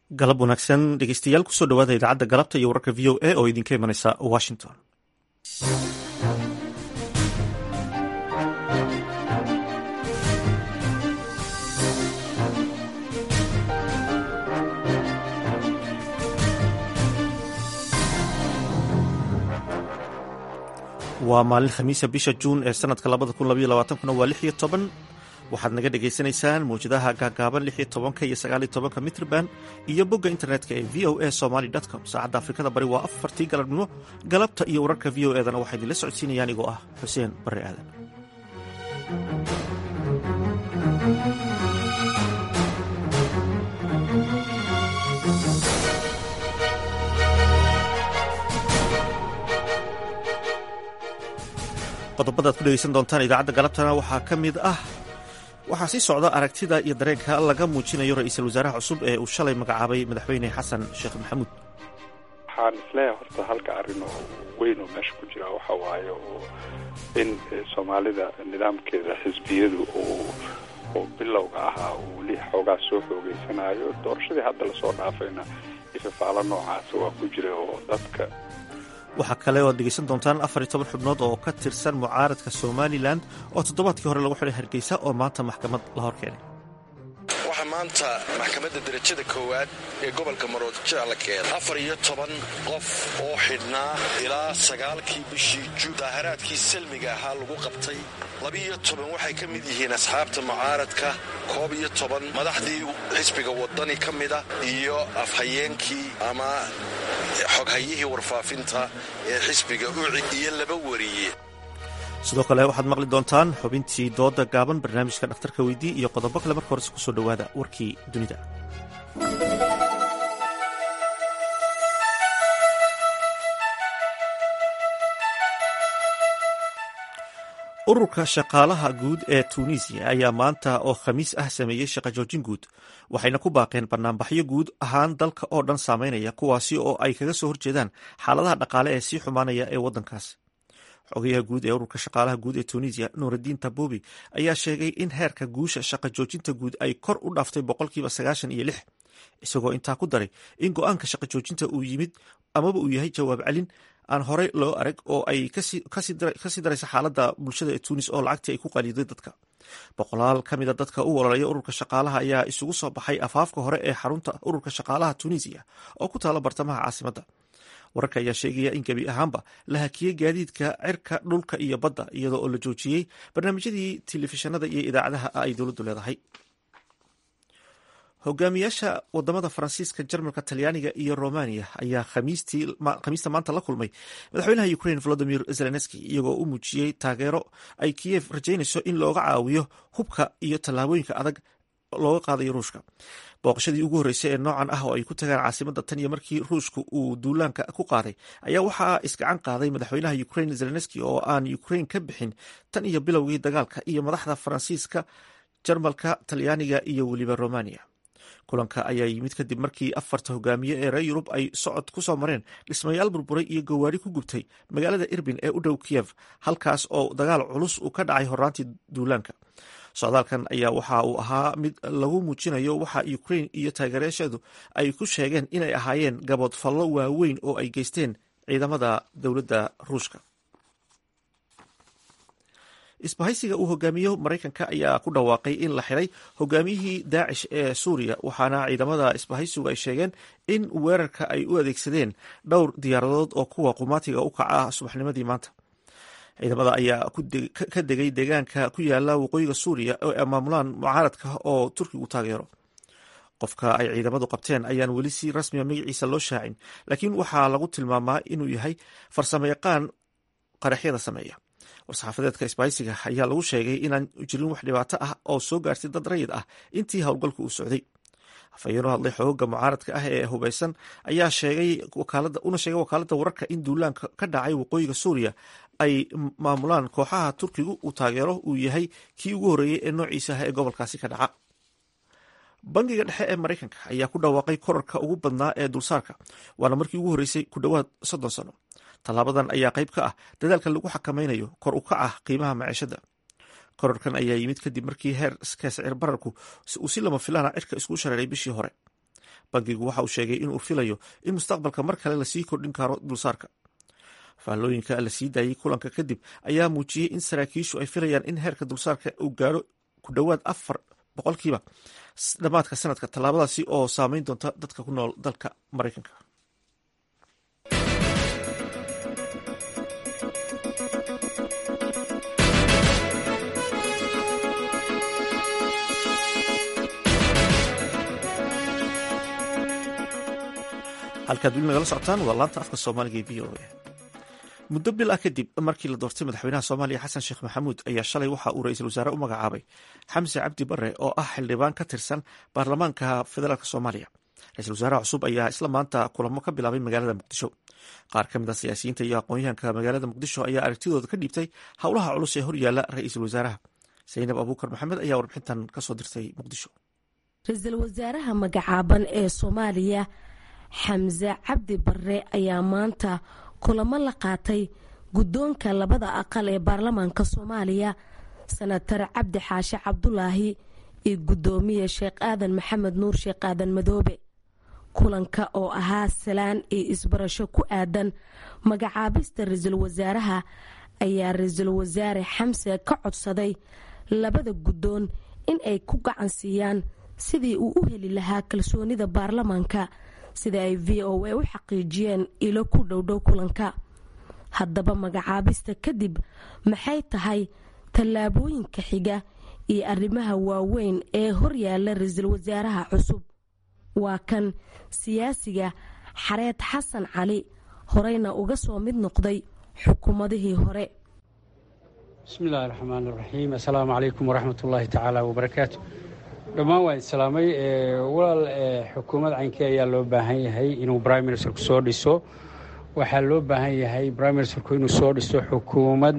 galab wanaagsan dhegeystayaal kusoo dhawaada idaacadda galabta iyo wararka v o a oo idinka imanaysa washington waa maalin khamiisa bisha juun ee sanadka labada kun labaiyo labaatankuna waa lix iyo toban waxaad naga dhagaysanaysaan mawjadaha gaagaaban lix iyo tobanka iyo sagaal iyo tobanka mitrban iyo bogga internetka ee v o a somaly com saacadda afrikada bari waa afartii galabnimo galabta iyo wararka v o edana waxaa idinla socodsiinaya anigoo ah xuseen barre aadan qodobadaad ku dhegeysan doontaan idaacadda galabtana waxaa ka mid ah waxaa sii socda aragtida iyo dareenka laga muujinayo ra-iisul wasaaraha cusub ee uu shalay magacaabay madaxweyne xasan sheekh maxamuud waxaan isleeyahay horta halka arrin oo weyn oo meesha ku jira waxa waaye oo in soomaalida nidaamkeeda xisbiyadu uu oo bilowga ahaa uu weli xoogaa soo xoogeysanayo doorashadii hadda lasoo dhaafayna ifafaalo noocaasa waa ku jira oo dadka waxaa kale oo ad dhegeysan doontaan afar iyo toban xubnood oo ka tirsan mucaaradka somalilan oo toddobaadkii hore lagu xidhay hargeysa oo maanta maxkamad la hor keenay waxaa maanta maxkamadda derajada koowaad ee gobolka maroodijeec la keenay afar iyo toban qof oo xidhnaa ilaa sagaalkii bishii juun daaharaadkii salmiga ahaa lagu qabtay labiiyo toban waxay ka mid yihiin asxaabta mucaaradka koob iyo toban madaxdii xisbiga wadani ka mida iyo afhayeenkii ama xoghayihii warfaafinta ee xisbiga uci iyo laba wariye sidoo kale waxaad maqli doontaan xubintii dooda gaaban barnaamijka dhakhtarka weydii iyo qodobo kale marka horese kusoo dhowaada warkii dunida ururka shaqaalaha guud ee tuuniisiya ayaa maanta oo khamiis ah sameeyey shaqo joojin guud waxayna ku baaqeen banaanbaxyo guud ahaan dalka oo dhan saameynaya kuwaasi oo ay kaga soo horjeedaan xaaladaha dhaqaale ee sii xumaanaya ee waddankaas xogayaha guud ee ururka shaqaalaha guud ee tuuniisiya nuuraddiin tabobi ayaa sheegay in heerka guusha shaqo joojinta guud ay kor u dhaaftay boqolkiiba sagaashan iyo lix isagoo intaa ku daray in go-aanka shaqo joojinta uu yimid amaba uu yahay jawaab celin aan horey loo arag oo ay kasii daraysa xaaladda bulshada ee tuunis oo lacagtii ay ku qaliiday dadka boqolaal ka mida dadka u ololaya ururka shaqaalaha ayaa isugu soo baxay afaafka hore ee xarunta ururka shaqaalaha tuuniisiya oo ku taala bartamaha caasimadda wararka ayaa sheegaya in gebi ahaanba la hakiyey gaadiidka cirka dhulka iyo badda iyadoo oo la joojiyey barnaamijyadii telefishinada iyo idaacadaha ay dowladdu leedahay hogaamiyaasha wadamada faransiiska jarmalka talyaaniga iyo romania ayaa khamiista maanta la kulmay madaxweynaha ukraine volodimir zelenski iyagoo u muujiyey taageero ay kiyev rajaynayso in looga caawiyo hubka iyo tallaabooyinka adag looga qaadayo ruushka booqashadii ugu horreysay ee noocan ah oo ay ku tagaan caasimadda tan iyo markii ruushka uu duulaanka ku qaaday ayaa waxaa isgacan qaaday madaxweynaha ukraine zelenski oo aan ukraine ka bixin tan iyo bilowgii dagaalka iyo madaxda faransiiska jarmalka talyaaniga iyo weliba romania kulanka ayaa yimid kadib markii afarta hogaamiye ee reer yurub ay socod ku soo mareen dhismayaal burburay iyo gawaari ku gubtay magaalada irbin ee u dhow kiyev halkaas oo dagaal culus uu ka dhacay horaantii duulaanka socdaalkan ayaa waxa uu ahaa mid lagu muujinayo waxa ukraine iyo taageerayaasheedu ay ku sheegeen inay ahaayeen gabood fallo waaweyn oo ay geysteen ciidamada dowladda ruushka isbahaysiga uu hogaamiyo maraykanka ayaa ku dhawaaqay in la xiray hogaamiyihii daacish ee suuriya waxaana ciidamada isbahaysigu ay sheegeen in weerarka ay u adeegsadeen dhowr diyaaradood oo kuwa qumaatiga u kaca ah subaxnimadii maanta ciidamada ayaa ka degay deegaanka ku yaala waqooyiga suuriya oo ay maamulaan mucaaradka oo turkigu taageero qofka ay ciidamadu qabteen ayaan weli si rasmiya magaciisa loo shaacin laakiin waxaa lagu tilmaamaa inuu yahay farsamo yaqaan qaraxyada sameeya war-saxaafadeedka isbaahaysiga ayaa lagu sheegay inaan jirin wax dhibaato ah oo soo gaartay dad rayid ah intii howlgalku uu socday afhayeenoo hadlay xooga mucaaradka ah ee hubeysan ayaa sheegay una sheegay wakaaladda wararka in duulaanka ka dhacay waqooyiga suuriya ay maamulaan kooxaha turkigu uu taageero uu yahay kii ugu horreeyey ee noociisa ah ee gobolkaasi ka dhaca bangiga dhexe ee maraykanka ayaa ku dhawaaqay korarka ugu badnaa ee dulsaarka waana markii ugu horreysay ku dhowaad soddon sano tallaabadan ayaa qayb ka ah dadaalka lagu xakameynayo kor u kaca qiimaha maciishada korarkan ayaa yimid kadib markii heerka sicir bararku uu si lama filaana cirka isku shareeray bishii hore bankigu waxa uu sheegay inuu filayo in mustaqbalka mar kale lasii kordhin karo dulsaarka faallooyinka la sii daayey kulanka kadib ayaa muujiyey in saraakiishu ay filayaan in heerka dulsaarka uu gaaro ku dhowaad afar boqolkiiba dhammaadka sanadka tallaabadaasi oo saameyn doonta dadka ku nool dalka maraykanka halkaad weli nagala socotaan waa laanta afka soomaaliga ee v o a muddo bil ah kadib markii la doortay madaxweynaha soomaaliya xasan sheekh maxamuud ayaa shalay waxa uu ra-iisul wasaare u magacaabay xamse cabdi bare oo ah xildhibaan ka tirsan baarlamaanka federaalk soomaaliya ra-isul wasaaraha cusub ayaa isla maanta kulamo ka bilaabay magaalada muqdisho qaar ka mid a siyaasiyiinta iyo aqoon-yahanka magaalada muqdisho ayaa aragtidooda ka dhiibtay howlaha culus ee horyaala ra-iisul wasaaraha saynab abuukar maxamed ayaa warbixintan kasoo dirtay muqdisho ra-iisul wasaaraha magacaaban ee soomaaliya xamse cabdi bare ayaa maanta kulamo la qaatay guddoonka labada aqal ee baarlamaanka soomaaliya senatar cabdi xaashe cabdulaahi iyo guddoomiye sheekh aadan maxamed nuur sheekh aadan madoobe kulanka oo ahaa salaan iyo isbarasho ku aadan magacaabista ra-iisul wasaaraha ayaa ra-iisul wasaare xamse ka codsaday labada guddoon in ay ku gacan siiyaan sidii uu u heli lahaa kalsoonida baarlamaanka sida ay v o a u xaqiijiyeen ilo ku dhowdhow kulanka haddaba magacaabista kadib maxay tahay tallaabooyinka xiga iyo arrimaha waaweyn ee horyaala ra-iisul wasaaraha cusub waa kan siyaasiga xareed xasan cali horeyna uga soo mid noqday xukuumadihii hore bismillahi raxmaan raxiim assalaamu calaykum waraxmat ullaahi tacaala wabarakaatu dhammaan waa islaamay walaal xukuumad caynkii ayaa loo baahan yahay inuu brime ministerku soo dhiso waxaa loo baahan yahay brime ministerku inuu soo dhiso xukuumad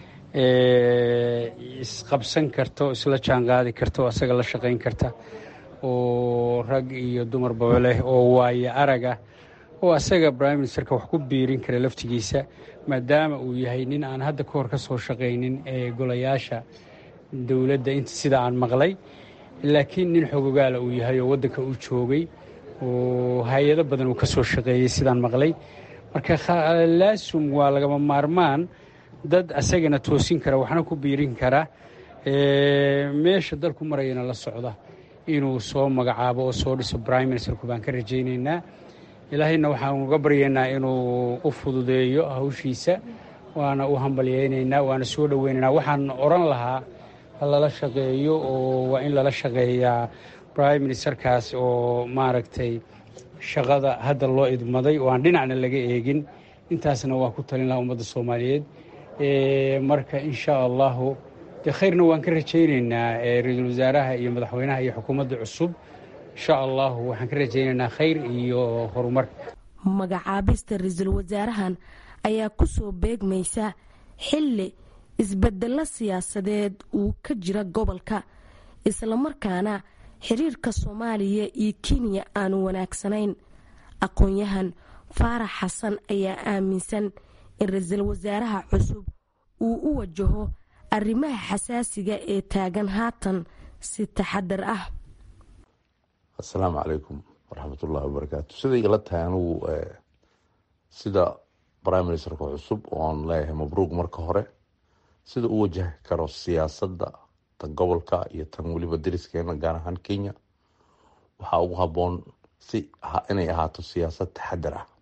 isqabsan karta oo isla jaanqaadi karta oo asaga la shaqayn karta oo rag iyo dumarba leh oo waaye araga oo asaga brime ministerka wax ku biirin kara laftigiisa maadaama uu yahay nin aan hadda ka hor ka soo shaqaynin ee golayaasha dowladda inta sida aan maqlay laakiin nin xogogaala uu yahay oo waddanka uu joogay oo hay-ado badan uu ka soo shaqeeyey sidaan maqlay marka laasum waa lagama maarmaan dad asagana toosin kara waxna ku biirin kara meesha dalku marayana la socda inuu soo magacaabo oo soo dhiso brime ministerku baan ka rajaynaynaa ilaahayna waxaan uga baryaynaa inuu u fududeeyo hawshiisa waana u hambalyaynaynaa waana soo dhoweynaynaa waxaan odhan lahaa lala shaqeeyo oo waa in lala shaqeeyaa brime ministerkaas oo maaragtay shaqada hadda loo idmaday oo aan dhinacna laga eegin intaasna waa ku talin lahaa ummadda soomaaliyeed marka insha allahu dee khayrna waan ka rajaynaynaa ra-iisul wasaaraha iyo madaxweynaha iyo xukuumadda cusub insha allahu waxaan ka rajaynaynaa khayr iyo horumar magacaabista ra-iisul wasaarahan ayaa ku soo beegmaysa xilli isbedelo siyaasadeed uu ka jira gobolka islamarkaana xiriirka soomaaliya iyo kenya aanu wanaagsanayn aqoon-yahan faarax xasan ayaa aaminsan in ra-iisul wasaaraha cusub uu u wajaho arrimaha xasaasiga ee taagan haatan si taxadar ah assalaamu calaykum waraxmatullahi wabarakaatu siday ila tahay anugu sida brime ministerka cusub oon leeyahay mabruuq marka hore sida u wajahi karo siyaasadda tan gobolka iyo tan weliba deriskeena gaar ahaan kenya waxaa ugu habboon si inay ahaato siyaasad taxadar ah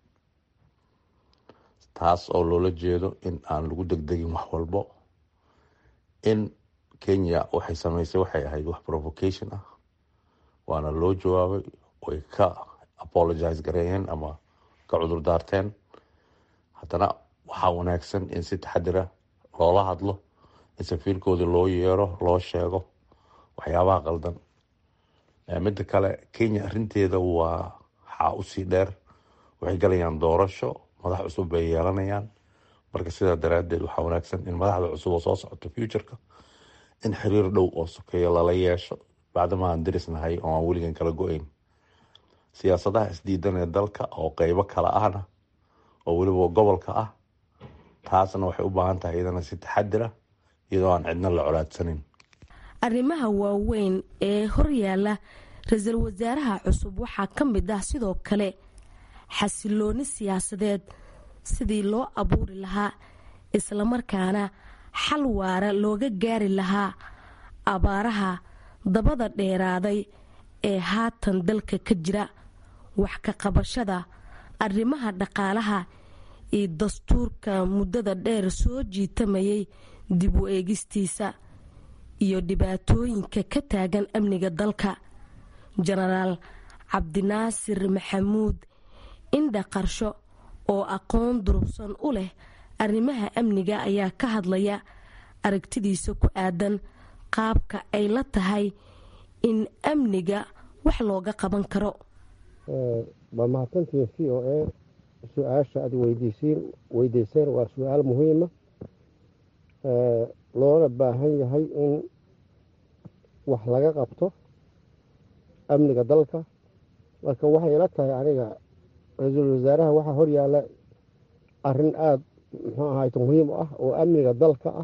taas oo loola jeedo in aan lagu degdegin wax walbo in kenya waxay sameysay waxay ahayd wax provocation ah waana loo jawaabay way ka apologize gareeyeen ama ka cudur daarteen haddana waxaa wanaagsan in si taxadira loola hadlo in safiirkoodii loo yeero loo sheego waxyaabaha qaldan midda kale kenya arinteeda waa waxaa usii dheer waxay galayaan doorasho madax cusub bay yeelanayaan marka sidaa daraadeed waxaa wanaagsan in madaxda cusub oo soo socoto futureka in xiriir dhow oo sokeeya lala yeesho bacdama aan derisnahay oo aan weligan kala go-eyn siyaasadaha isdiidan ee dalka oo qeybo kale ahna oo weliba gobolka ah taasna waxay u baahan tahay iyadana si taxadira iyadoo aan cidna la colaadsanin arrimaha waaweyn ee horyaala ra-iisul wasaaraha cusub waxaa ka mid ah sidoo kale xasilooni siyaasadeed sidii loo abuuri lahaa islamarkaana xal waara looga gaari lahaa abaaraha dabada dheeraaday ee haatan dalka ka jira wax ka qabashada arrimaha dhaqaalaha iyo dastuurka muddada dheer soo jiitamayay dib u eegistiisa iyo dhibaatooyinka ka taagan amniga dalka jenaraal cabdinaasir maxamuud indha qarsho oo aqoon durugsan u leh arrimaha amniga ayaa ka hadlaya aragtidiisa ku aadan qaabka ay la tahay in amniga wax looga qaban karo waa mahadsantiin c o a su-aasha aad weydiisiin weydiiseen waa su-aal muhiima loona baahan yahay in wax laga qabto amniga dalka marka waxay ila tahay aniga ra-iisul wasaaraha waxaa horyaala arrin aada muxuu ahayt muhiim ah oo amniga dalka ah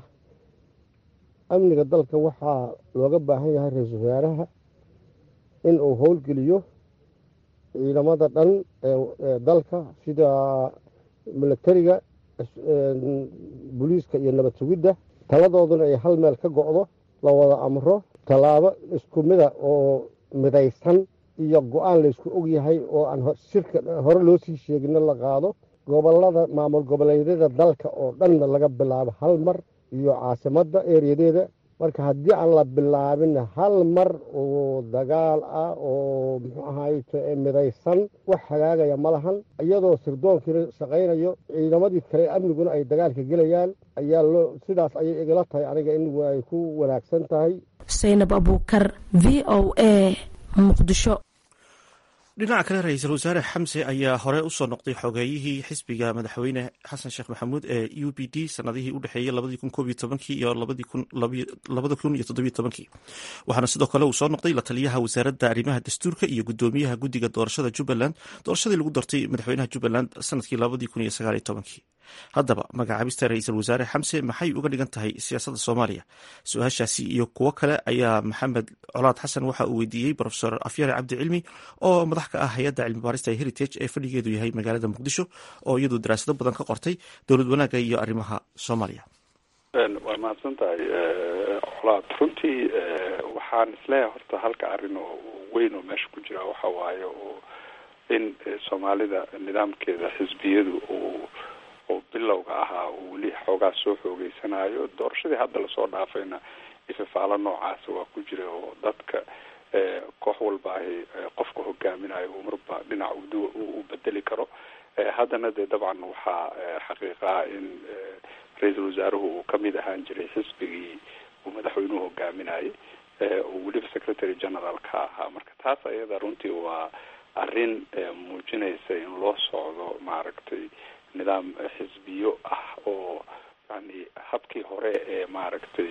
amniga dalka waxaa looga baahan yahay ra-iisul wasaaraha in uu howlgeliyo ciidamada dhan ee dalka sida milatariga booliiska iyo nabad sugidda taladooduna ay hal meel ka go-do la wada amro tallaabo isku mida oo midaysan iyo go-aan laysku ogyahay oo aan shirka hore loo sii sheegino la qaado gobolada maamul goboleedyada dalka oo dhanna laga bilaabo hal mar iyo caasimadda ereyadeeda marka haddii aan la bilaabin hal mar oo dagaal ah oo muxuu ahayto midaysan wax hagaagaya ma lahan iyadoo sirdoonkiina shaqaynayo ciidamadii kale amniguna ay dagaalka gelayaan ayaa loo sidaas ayay igala tahay aniga in ay ku wanaagsan tahay saynab abuukar v o a muqdisho dhinaca kale ra-iisul wasaare xamse ayaa hore usoo noqday xogeeyihii xisbiga madaxweyne xasan sheekh maxamuud ee u b d sanadihii u dhexeeyey labadii kun koob iyo tobankii iyo labada kun iyo toddobiyo tobankii waxaana sidoo kale uu soo noqday la taliyaha wasaaradda arrimaha dastuurka iyo gudoomiyaha guddiga doorashada jubbaland doorashadii lagu doortay madaxweynaha jubbaland sanadkii labadii kun iyo sagaaliyo tobankii haddaba magacaabista ra-iisul wasaare xamse maxay uga dhigan tahay siyaasadda soomaaliya su-aashaasi iyo kuwo kale ayaa maxamed colaad xasan waxa uu weydiiyey rofesor afyare cabdi cilmi oo madax ka ah hay-adda cilmi baarista heritage ee fadhigeedu yahay magaalada muqdisho oo iyadu daraasado badan ka qortay dowlad wanaagga iyo arrimaha soomaaliya waa mahadsan tahay colaad runtii waxaan isleeyahay horta halka arrin oo weyn oo meesha ku jira waxa waaye oo in soomaalida nidaamkeeda xisbiyadu uu oo bilowga ahaa uu weli xoogaa soo xoogeysanayo doorashadii hadda lasoo dhaafayna ififaalo noocaasa waa ku jira oo dadka koox walba ahi qofka hogaaminayo uu marba dhinac u bedeli karo haddana dee dabcan waxaa xaqiiqaa in ra-iisul wasaaruhu uu kamid ahaan jiray xisbigii uu madaxweynuhu hogaaminayay oo weliba secretary general ka ahaa marka taas ayada runtii waa arrin muujinaysa in loo socdo maaragtay nidaam xisbiyo ah oo yani habkii hore ee maaragtay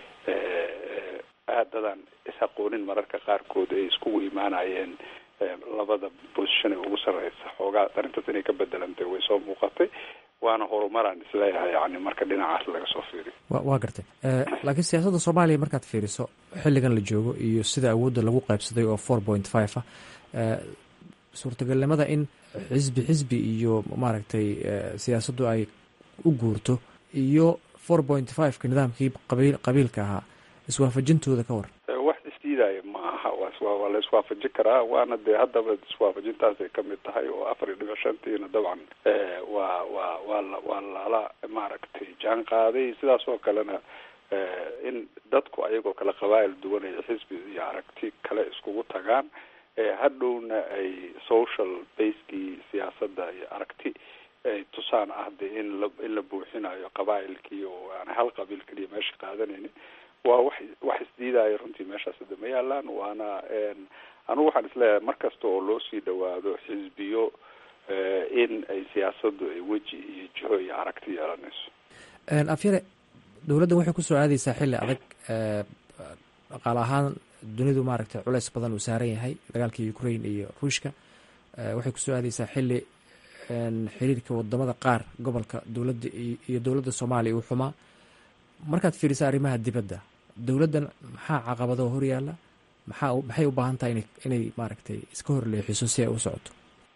aadadan is-aqoonin mararka qaarkood ay iskugu imaanayeen labada position ee ugu sarreysa xoogaa arrintaas inay ka bedelantay way soo muuqatay waana horumaraan isleeyahay yani marka dhinacaas laga soo fiiriyo waa gartay laakiin siyaasadda soomaaliya markaad fiiriso xilligan la joogo iyo sida awoodda lagu qaybsaday oo four point five ah suurtagalnimada in xisbi xisbi iyo maaragtay siyaasaddu ay u guurto iyo four point fiveka nidaamkii qabiil qabiilka ahaa iswaafajintooda ka war wax isdiidaya ma aha waa la iswaafajin karaa waana dee haddaba iswaafajintaasay kamid tahay oo afar iyo dhibic shantiina dabcan waa waa waa la waa lala maaragtay jaan qaaday sidaas oo kalena in dadku ayagoo kale qabaa'il duwanaya xisbi iyo aragti kale iskugu tagaan hadhowna ay social basekii siyaasadda iyo aragti ay tusaan ah de in la in la buuxinayo qabaa'ilkii oo aan hal qabiil keliya meesha qaadanaynin waa wax wax isdiidaayo runtii meeshaas hada ma yaalaan waana anigu waxaan isleeyahay mar kasta oo loo sii dhawaado xisbiyo in ay siyaasaddu ay weji iyo jiho iyo aragti yeelanayso afyare dowladdan waxay kusoo aadeysaa xilli adag dhaqaale ahaan dunidu maaragtay culeys badan uu saaran yahay dagaalkii ukraine iyo ruushka waxay kusoo aadeysaa xilli xiriirka wadamada qaar gobolka dowladda iyo dowladda soomaaliya uu xumaa markaad fiirisa arrimaha dibadda dowladdan maxaa caqabado horyaala maxaa maxay u baahan tahay ina inay maaragtay iska horleexiso si ay u socoto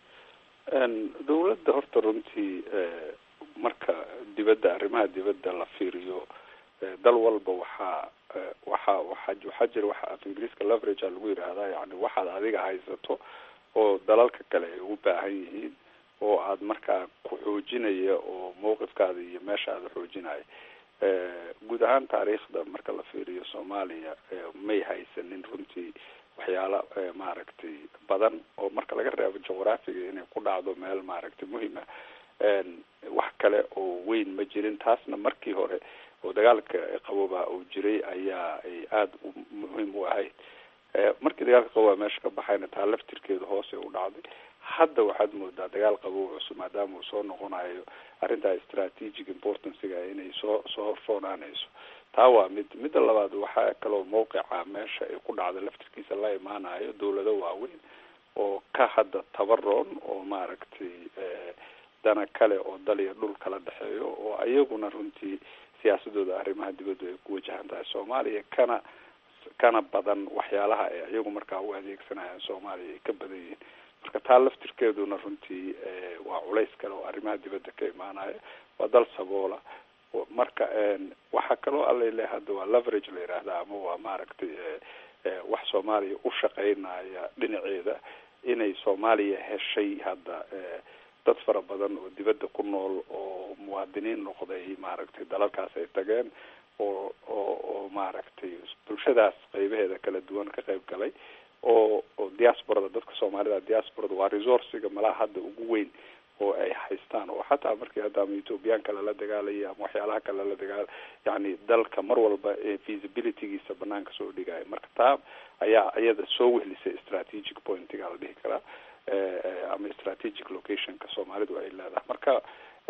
dowladda horta runtii marka dibadda arrimaha dibadda la fiiriyo dal walba waxaa waxaa waxa waxaa jira waxa af ingiriiska leverage a lagu yidhaahdaa yani waxaad adiga haysato oo dalalka kale ay u baahan yihiin oo aad markaa ku xoojinaya oo mawqifkaada iyo meesha aada xoojinaya guud ahaan taariikhda marka la fiiriyo soomaaliya may haysanin runtii waxyaala maaragtay badan oo marka laga reebo juqraafiga inay ku dhacdo meel maaragtay muhima wax kale oo weyn ma jirin taasna markii hore oo dagaalka qabooba uu jiray ayaa ay aada u muhiim u ahayd markii dagaalka qabooba meesha ka baxayna taa laftirkeedu hoose u dhacday hadda waxaad moodaa dagaal qaboob cusub maadaama uu soo noqonayo arrintaa strategic importanciga inay soo soo horfoonaanayso taa waa mid midda labaad waxaa kaloo mawqica meesha ay ku dhacda laftirkiisa la imaanayo dawlado waaweyn oo ka hadda tabaroon oo maaragtay dana kale oo dal iyo dhul kala dhexeeyo oo ayaguna runtii siyaasadooda arrimaha dibaddu ay ku wajahan tahay soomaaliya kana kana badan waxyaalaha ay iyagu markaa u adeegsanayaan soomaaliya ay ka badan yihiin marka taa laftirkeeduna runtii waa culays kale oo arrimaha dibadda ka imaanaya waa dal saboola marka waxaa kaloo alale hadda waa leverage la yidhaahda ama waa maaragtay wax soomaaliya u shaqeynaya dhinaceeda inay soomaaliya heshay hadda dad fara badan oo dibadda ku nool oo muwaadiniin noqday maaragtay dalalkaas ay tageen oo oo oo maaragtay bulshadaas qeybaheeda kala duwan ka qayb galay oo oo diasporada dadka soomaalida diasporada waa resourciga malaha hadda ugu weyn oo ay haystaan oo xataa markii hadda ama ethoobiyan kale la dagaalaya ama waxyaalaha kale la dagaal yani dalka mar walba feasibilitygiisa banaanka soo dhigaya marka taa ayaa iyada soo wehlisay strategic pointiga la dhihi karaa ama strategic locationka soomaalidu ay leedahay marka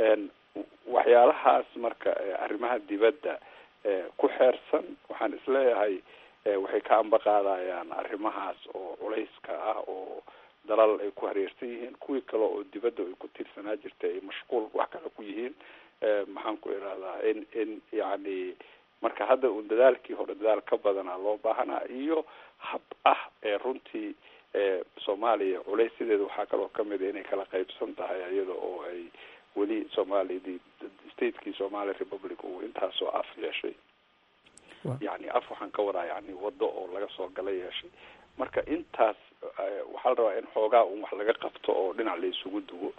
waxyaalahaas marka arrimaha dibadda ku xeersan waxaan isleeyahay waxay ka amba qaadayaan arrimahaas oo culayska ah oo dalal ay ku hareersan yihiin kuwii kale oo dibadda ay ku tiirsanaa jirtay ay mashquul wax kale ku yihiin maxaan ku idhahdaa in in yacni marka hadda un dadaalkii hore dadaal ka badanaa loo baahanaa iyo hab ah ee runtii soomaaliya culaysideeda waxaa kaloo kamid a inay kala qaybsan tahay iyada oo ay weli soomaaliyadii statekii somali republic uu intaasoo af yeeshay yani af waxaan ka wadaa yani waddo oo laga soo gala yeeshay marka intaas waxaa la rabaa in xoogaa un wax laga qabto oo dhinac la isugu duwo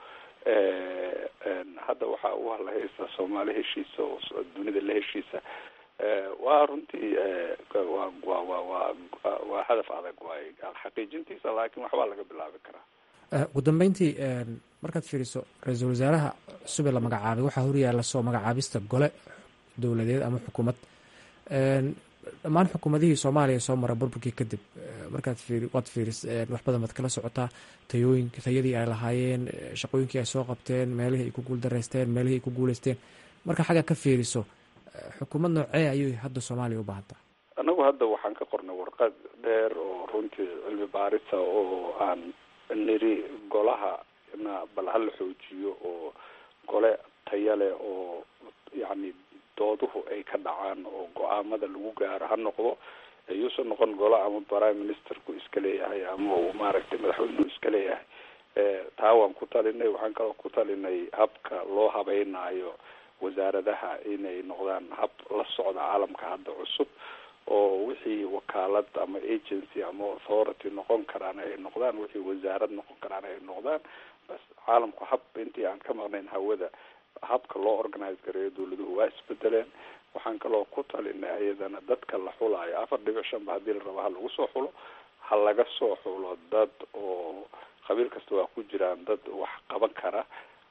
hadda waxaa u halahaysa soomaali heshiisa oo dunida la heshiisa waa runtii wa wa wa wa waa hadaf adag waay xaqiijintiisa laakiin waxbaa laga bilaabi karaa ugu dambeyntii markaad fiiriso ra-iisul wasaaraha cusub ee la magacaabay waxaa horyaala soo magacaabista gole dowladeed ama xukuumad dhammaan xukuumadihii soomaaliya soo mara burburkii kadib markaad fiiri waad fiiris wax badan baad kala socotaa tayooyinka tayadii ay lahaayeen shaqooyinkii ay soo qabteen meelihii ay ku guuldareysteen meelihii ay ku guuleysteen marka xagga ka fiiriso xukuumad noocee ayay hadda soomaaliya u baahantaa anagu hadda waxaan ka qornay warqad dheer oo runtii cilmi baarisa oo aan niri golaha na bal hala xoojiyo oo gole taya leh oo yacni dooduhu ay ka dhacaan oo go-aamada lagu gaaro ha noqdo yuusan noqon golo ama prime ministerku iska leeyahay ama uu maaragtay madaxweynuhu iska leeyahay taa waan ku talinay waxaan kaloo ku talinay habka loo habeynaayo wasaaradaha inay noqdaan hab la socda caalamka hadda cusub oo wixii wakaalad ama agency ama authority noqon karaan ay noqdaan wixii wasaarad noqon karaan ay noqdaan bas caalamku hab intii aan ka maqnayn hawada habka loo organize gareeyo dawladuhu waa isbedeleen waxaan kaloo ku talinay iyadana dadka la xulaayo afar dhibic shan ba haddii la rabo ha lagu soo xulo ha laga soo xulo dad oo qabiil kasta waa ku jiraan dad wax qaban kara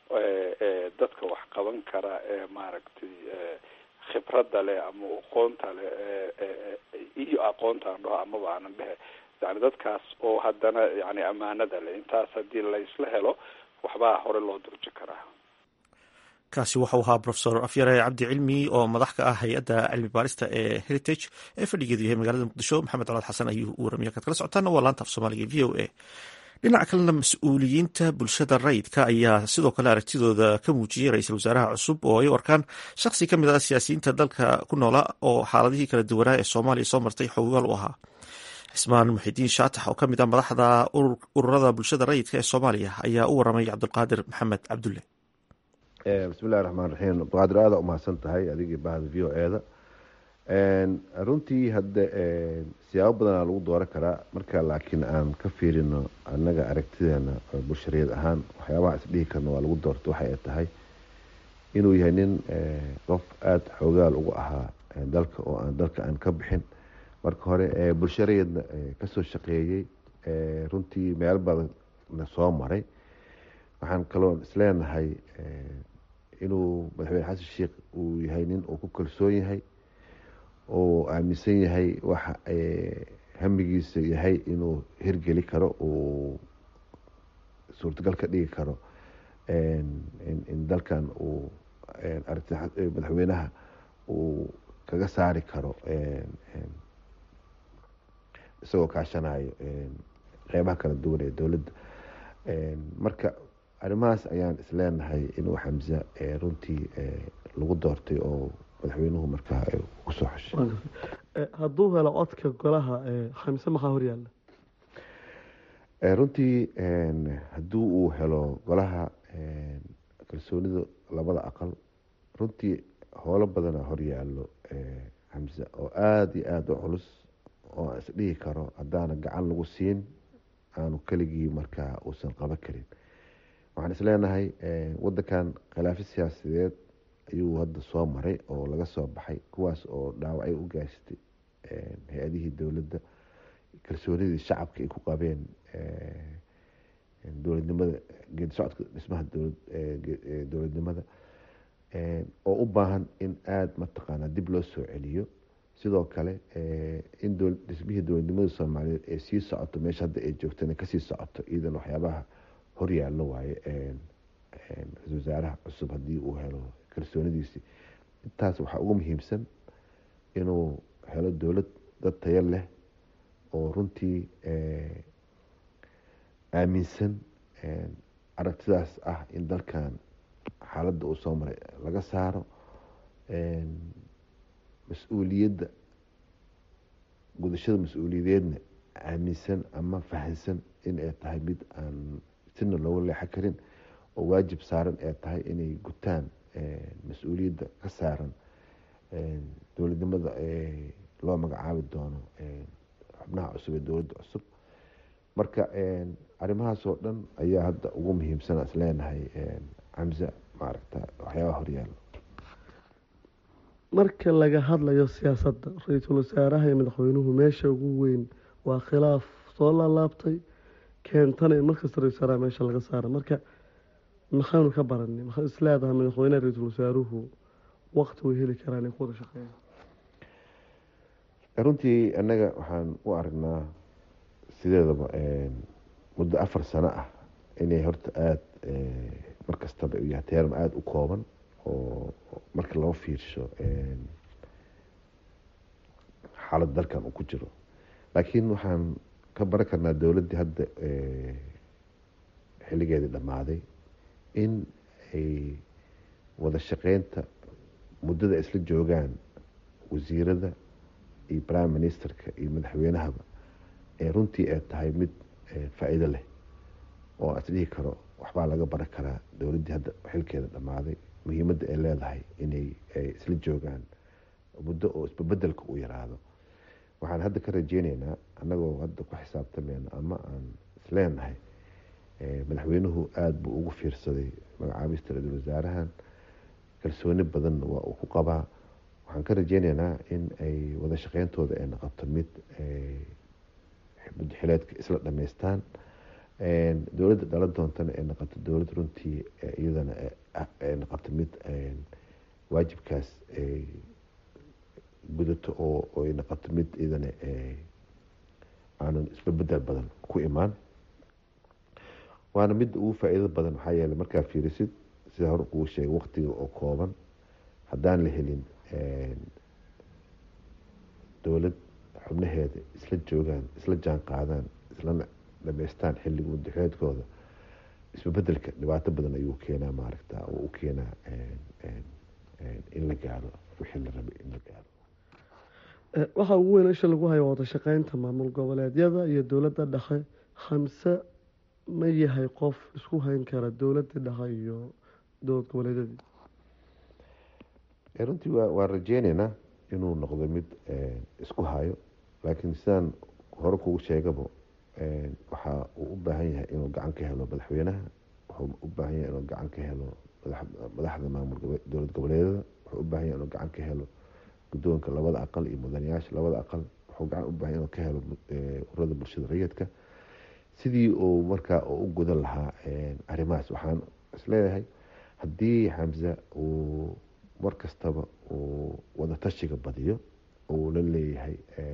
dadka wax qaban kara ee maaragtay khibradda leh ama aqoonta leh iyo aqoontaan dhaho amaba aanan dhehe yani dadkaas oo haddana yani ammaanada leh intaas haddii laysla helo waxbaa hore loo durji karaa kaasi waxau ahaa rofesor afyare cabdi cilmi oo madax ka ah hay-adda cilmi baarista ee heritage ee fadhigeedu yahay magaalada muqdisho maxamed colaad xasan ayuu u waramiya kaad kala socotaana waa laanta af soomaaliga v o a dhinaca kalena mas-uuliyiinta bulshada rayidka ayaa sidoo kale aragtidooda ka muujiyey ra-iisul wasaaraha cusub oo ay u arkaan shakhsi ka mid ah siyaasiyiinta dalka ku noola oo xaaladihii kala duwanaa ee soomaaliya soo martay xoogaal u ahaa cismaan muxidiin shaatax oo ka mid ah madaxda ururada bulshada rayidka ee soomaaliya ayaa u waramay cabdulqaadir maxamed cabdulle bismillahi raxmaan raxiim abdulqaadir aada umahadsan tahay adigii bahda v o e da runtii hadde siyaabo badanaa lagu dooran karaa marka laakiin aan ka fiirino annaga aragtideena bulshariyad ahaan waxyaabaha isdhihi karna waa lagu doorto waxa ay tahay inuu yahay nin qof aada xoogaal ugu ahaa dalka oo aan dalka aan ka bixin marka hore bulshariyadna kasoo shaqeeyey runtii meel badanna soo maray waxaan kaloo isleenahay inuu madaxweyne xasan sheikh uu yahay nin uu ku kalsoon yahay oo aaminsan yahay waxa hamigiisa yahay inuu hirgeli karo uu suurtagal ka dhigi karo in dalkan uu aragti madaxweynaha uu kaga saari karo isagoo kaashanayo qeybaha kala duwan ee dowladda marka arrimahaas ayaan isleenahay inuu xamse runtii lagu doortay oo madaxweynuhu markaa kusoo xushay hadduu helo codka golaha khamise maxaa horyaala runtii haddii uu helo golaha kalsoonida labada aqal runtii howlo badana horyaalo xamse oo aada iyo aada u culus oo aan isdhihi karo haddaana gacan lagu siin aanu keligii markaa uusan qaban karin waxaan isleenahay wadankan khilaafyo siyaasadeed ayuu hadda soo maray oo laga soo baxay kuwaas oo dhaawacay u gaashtay hay-adihii dowladda kalsoonidii shacabka ay ku qabeen dowladnimada geedi socodka dhismaha dowladnimada oo u baahan in aada mataqaanaa dib loo soo celiyo sidoo kale in dhismihii dowladnimada soomaaliyeed ee sii socoto meesha hadda ay joogtana kasii socoto iyadan waxyaabaha horyaallo waaye ra-isul wasaaraha cusub haddii uu helo kalsoonidiisii intaas waxaa ugu muhiimsan inuu helo dowlad dad tayo leh oo runtii aaminsan aragtidaas ah in dalkan xaaladda uu soo maray laga saaro mas-uuliyadda gudashada mas-uuliyadeedna aaminsan ama fahansan in ay tahay mid aan sina looga leexan karin oo waajib saaran ee tahay inay gutaan mas-uuliyadda ka saaran dowladnimada loo magacaabi doono xubnaha cusub ee dowladda cusub marka arrimahaas oo dhan ayaa hadda ugu muhiimsan isleenahay xamse maaragta waxyaabaha horyaalo marka laga hadlayo siyaasadda ra-iisul wasaaraha iyo madaxweynuhu meesha ugu weyn waa khilaaf soo laalaabtay keentana in markasta ra-isul wasaaraha meesha laga saara marka maxaanu ka baranay maxaa isleedahay madaxweyneha ra-iisul wasaaruhu waqti way heli karaan ay ku wada shaqeeyaan runtii annaga waxaan u aragnaa sideedaba muddo afar sano ah inay horta aada markastaba u yahay teeram aada u kooban oo marka loo fiirsho xaalad dalkan uu ku jiro laakiin waxaan ka baran karnaa dowladdii hadda xilligeedii dhammaaday in ay wada shaqeynta muddada ay isla joogaan wasiirada iyo prime ministerka iyo madaxweynahaba ee runtii ay tahay mid faa-iido leh oo aan isdhihi karo waxbaa laga baran karaa dowladdii hadda xilkeeda dhammaaday muhiimadda ay leedahay inay isla joogaan muddo oo isbabedelka u yaraado waxaan hadda ka rajeyneynaa annagoo hadda ku xisaabtameyno ama aan isleenahay madaxweynuhu aada buu ugu fiirsaday magacaabista ra-iisul wasaarahan kalsooni badanna waa uu ku qabaa waxaan ka rajeyneynaa in ay wada shaqeyntooda ay noqoto mid mudxileedka isla dhameystaan dowladda dhala doontana ay noqoto dowlad runtii iyadana ay noqoto mid waajibkaas ay gudato oo ay noqoto mid iyadana aanan isbabedel badan ku imaan waana midda ugu faa-iido badan maxaa yeeley markaa fiirisid sida hore kuu sheegay waqtiga oo kooban haddaan la helin dowlad xubnaheeda isla joogaan isla jaan qaadaan islana dhameystaan xilliga muddaxeedkooda isbabedelka dhibaato badan ayuu keenaa maaragta oo u keenaa in la gaaro wixii la rabay in la gaaro waxaa ugu weyn isha lagu hayo wada shaqeynta maamul goboleedyada iyo dowladda dhexe hamse ma yahay qof isku hayn kara dowladda dhexe iyo dowlad goboleedyadii runtii waan rajeyneynaa inuu noqdo mid isku hayo laakiin sidaan hore kugu sheegaba waxa uu u baahan yahay inuu gacan ka helo madaxweynaha wuxuu u baahan yahay inuu gacan ka helo madaxda maamul dowlad goboleedyada wuxuu u baahan yahay inuu gacan ka helo guddoonka labada aqal iyo mudanayaasha labada aqal wuxuu gacan u baahan inuu ka helo ururada bulshada rayidka sidii uu markaa u gudan lahaa arrimahaas waxaan isleeyahay haddii xamse uu mar kastaba uu wada tashiga badiyo uu la leeyahay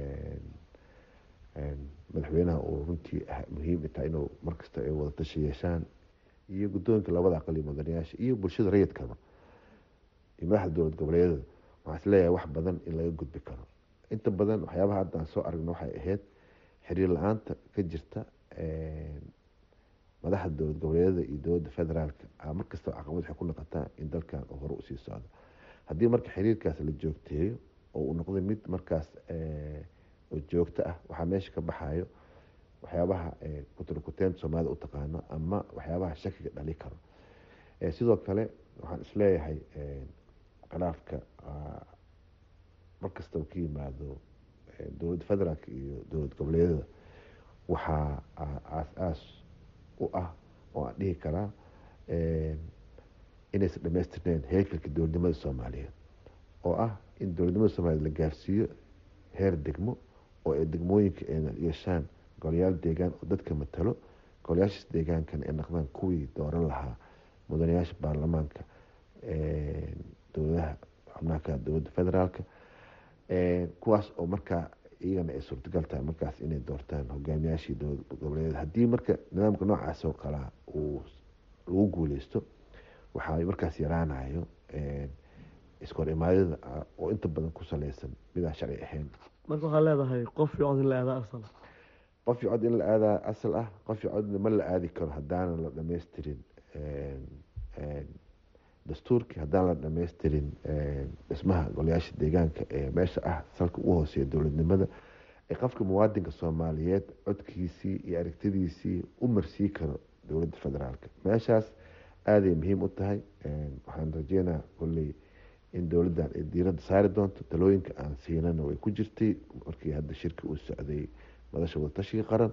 madaxweynaha uu runtii muhiim tahay inuu markasta ay wada tashi yeeshaan iyo guddoonka labada aqal iyo mudanayaasha iyo bulshada rayidkaba iyo madaxda dowlad goboleedyada waxaan isleeyahay wax badan in laga gudbi karo inta badan waxyaabaha hadda aan soo aragno waxay ahayd xiriir la-aanta ka jirta madaxda dowlad goboleedyada iyo dowladda federaalka mar kastaba caqabad waxay ku noqotaa in dalkan uu hore usii socdo haddii marka xiriirkaas la joogteeyo oo uu noqdo mid markaas oo joogto ah waxaa meesha ka baxayo waxyaabaha kuturkuteenta soomaalida u taqaano ama waxyaabaha shakiga dhali karo sidoo kale waxaan isleeyahay khilaafka markastaba ka yimaado dowladda federaalk iyo dowlad goboleedyada waxaa aas-aas u ah oo aan dhihi karaa inaysan dhamaystirneyn heerkalka dowladnimada soomaaliyeed oo ah in dowladnimada soomaliyeed la gaarsiiyo heer degmo oo ay degmooyinka ay yeeshaan golayaal deegaan oo dadka matalo golayaashaas deegaankana ay noqdaan kuwii dooran lahaa mudanayaasha baarlamaanka dowladaha xubnaha ka dowladda federaalka kuwaas oo markaa iyagana ay suurtagal tahay markaas inay doortaan hogaamiyaashii dowlad goboleedyada haddii marka nidaamka noocaas oo kalea uu lagu guuleysto waxaa markaas yaraanayo iskahor imaadyada oo inta badan ku saleysan midaan sharci ahayn marka waxaa leedahay qof iyo cod in la aadaa asal qof iyo cod in la aadaa asal ah qof iyo codna ma la aadi karo haddaanan la dhammaystirin dastuurkii haddaan la dhammaystirin dhismaha golayaasha deegaanka ee meesha ah salka ugu hooseeya dowladnimada ee qofka muwaadinka soomaaliyeed codkiisii iyo aragtidiisii u marsii karo dowladda federaalka meeshaas aaday muhiim u tahay waxaan rajeynaa kolley in dowladdan ay diiradda saari doonto talooyinka aan siinana way ku jirtay markii hadda shirki uu socday madasha wadatashiga qaran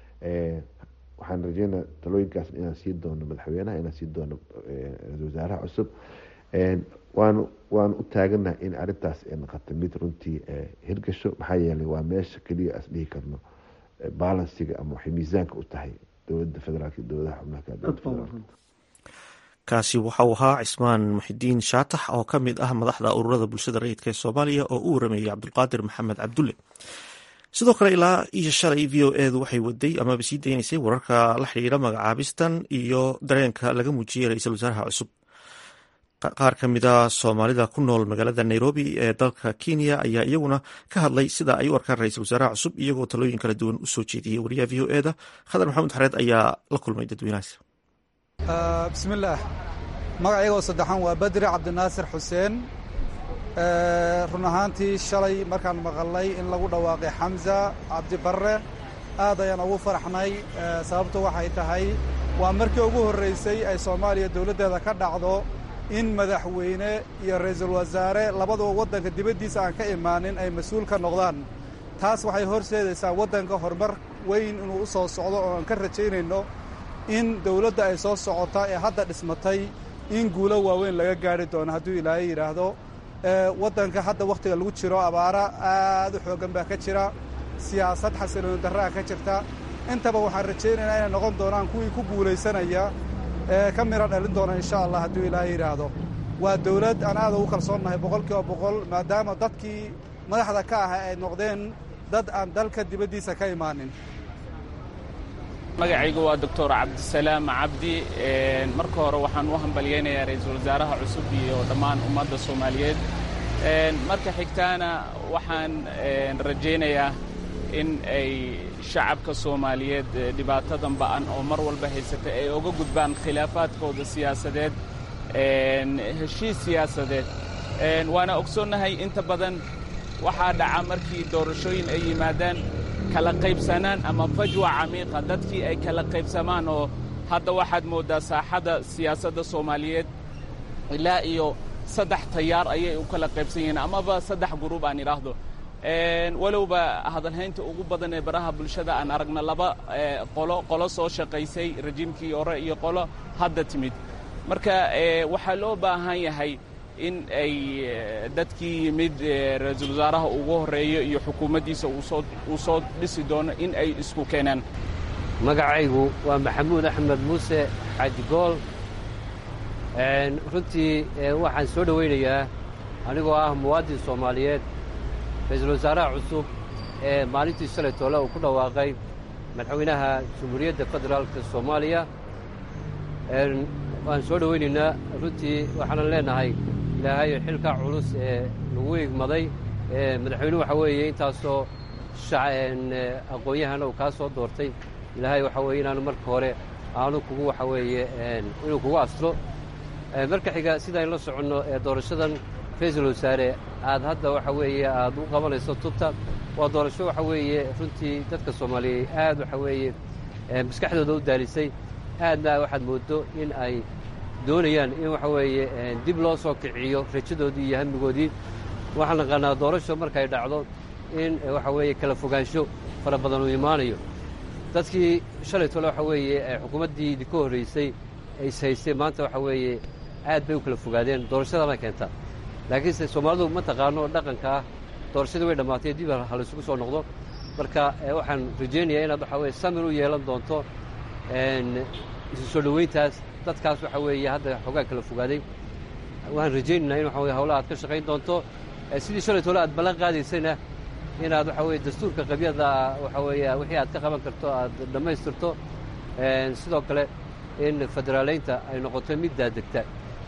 waxaan rajeynaa talooyinkaas inaan sii doono madaxweynaha inaan sii doono ra-isul wasaaraha cusub waan waan u taaganaha in arintaas ay noqota mid runtii hirgasho maxaa yeelay waa meesha keliya as dhihi karno balansiga ama waxay miisaanka u tahay dowladda federaalk iyo dowladaha xubnaha ka dowladda federaalk kaasi waxa uu ahaa cismaan muxidiin shaatax oo ka mid ah madaxda ururada bulshada rayidka ee soomaaliya oo u warameeyey cabdulqaadir maxamed cabdulle sidoo kale ilaa iyo shalay v o edu waxay waday amaba sii daynaysay wararka la xidhiira magacaabistan iyo dareenka laga muujiyey ra-iisul wasaaraha cusub qaar ka mida soomaalida ku nool magaalada nairobi ee dalka kenya ayaa iyaguna ka hadlay sida ay u arkaan ra-iisul wasaaraha cusub iyagoo talooyin kala duwan usoo jeediyey wariyaha v o eda khadar maxamed xareed ayaa la kulmay dadweynahaas bismillaah magacaygoo saddexan waa badri cabdinaasir xuseen run ahaantii shalay markaan maqalnay in lagu dhawaaqay xamza cabdibarre aad ayaan ugu faraxnay sababtu waxay tahay waa markii ugu horraysay ay soomaaliya dowladdeeda ka dhacdo in madaxweyne iyo ra'iisul wasaare labaduba waddanka dibaddiisa aan ka imaanin ay mas-uul ka noqdaan taas waxay horseedaysaa waddanka horumar weyn inuu u soo socdo oo aan ka rajaynayno in dowladda ay soo socota ee hadda dhismatay in guulo waaweyn laga gaari doono hadduu ilaahay yidhaahdo waddanka hadda wakhtiga lagu jiro abaara aad u xooggan baa ka jira siyaasad xasilooni darraa ka jirta intaba waxaan rajaynaynaa inay noqon doonaan kuwii ku guulaysanaya ee ka midho dhalin doona insha allah hadduu ilaahay yidhaahdo waa dowlad aan aad ugu kalsoonnahay boqol kiiba boqol maadaama dadkii madaxda ka ahaa ay noqdeen dad aan dalka dibaddiisa ka imaanin magacaygu waa doctor cabdisalaam cabdi marka hore waxaan u hambalyaynayaa ra-iisul wasaaraha cusub iyo dhammaan ummadda soomaaliyeed marka xigtaana waxaan rajaynayaa in ay shacabka soomaaliyeed dhibaatadan ba'an oo mar walba haysata ay oga gudbaan khilaafaadkooda siyaasadeed heshiis siyaasadeed waana ogsoonnahay inta badan waxaa dhaca markii doorashooyin ay yimaadaan kala qaybsanaan ama fajwa camiiqa dadkii ay kala qaybsamaan oo hadda waxaad mooddaa saaxadda siyaasadda soomaaliyeed ilaa iyo saddex tayaar ayay u kala qaybsan yihiin amaba saddex guruub aan idhaahdo walowba hadalhaynta ugu badan ee baraha bulshada aan aragna laba qolo qolo soo shaqaysay rajiimkii hore iyo qolo hadda timid marka waxaa loo baahan yahay in ay dadkii yimid ra-iisul wasaaraha ugu horreeyo iyo xukuumaddiisa uu soo dhisi doono in ay isku keenaan magacaygu waa maxamuud axmed muuse xaajigool runtii waxaan soo dhowaynayaa anigoo ah muwaadin soomaaliyeed ra-iisul wasaaraha cusub ee maalintii shalay toole uu ku dhawaaqay madaxweynaha jamhuuriyadda federaalka soomaaliya waan soo dhowaynaynaa runtii waxaanan leenahay ilaahay xilkaa culus ee lagu igmaday madaxweynuhu waxaa weeye intaasoo aqoon-yahana uu kaa soo doortay ilaahay waxaa weeye inaanu marka hore aanu kugu waxa weeye inuu kugu astro marka xiga sidaan la soconno ee doorashadan ra-iisul wasaare aad hadda waxa weeye aad u qabanayso tubta waa doorasho waxa weeye runtii dadka soomaaliyeed aad waxa weeye maskaxdooda u daalisay aadna waxaad mooddo in ay doonayaan in waxa weeye dib loo soo kiciyo rajadoodii iyo hamigoodii waxaan naqaanaa doorasho markay dhacdo in waxa weeye kala fogaansho fara badan uu imaanayo dadkii shalay tole waxa weeye xukuumaddii idinka horraysay ay ishaystay maanta waxa weeye aad bay u kala fogaadeen doorashadana keentaa laakiinse soomaalidu ma taqaano dhaqanka ah doorashadii way dhammaatay dib halaysugu soo noqdo marka waxaan rajaynayaa inaad waxa weye samir u yeelan doonto isu soo dhoweyntaas dadkaas waxa weeye hadda xoogaa kala fogaaday waxaan rajaynaynaa in waxa weye hawlaha aad ka shaqayn doonto sidii shalay tole aad ballan qaadaysayna inaad waxa weye dastuurka qabyada waxa weeye wixii aad ka qaban karto aad dhammaystirto sidoo kale in federaaleynta ay noqoto mid daadegta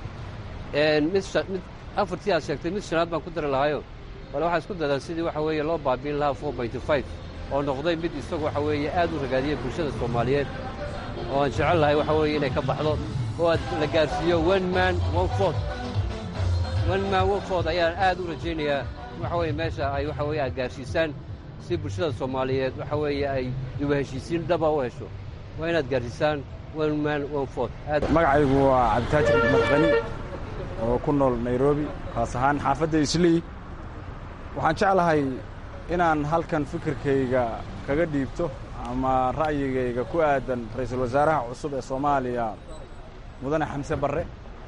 mid mid afartii aad sheegtay mid shanaad baan ku dari lahaayo bale waxaa isku dadaa sidii waxa weeye loo baabiin lahaa four pointy five oo noqday mid isagu waxa weeye aad u ragaadiyay bulshada soomaaliyeed oo aan jecel lahay waxa weeye inay ka baxdo oo aad la gaarsiiyo one man one fort one man one fort ayaan aad u rajaynayaa waxa weeye meesha ay waxa weeye aad gaarsiisaan si bulshada soomaaliyeed waxa weeye ay dibu heshiisiin dhaba u hesho waa inaad gaarsiisaan one man one fort magacaygu waa cabditaajir madqani oo ku nool nairobi kaas ahaan xaafadda islii waxaan jeclahay inaan halkan fikirkayga kaga dhiibto ama ra'yigayga ku aadan ra-iisul wasaaraha cusub ee soomaaliya mudane xamse barre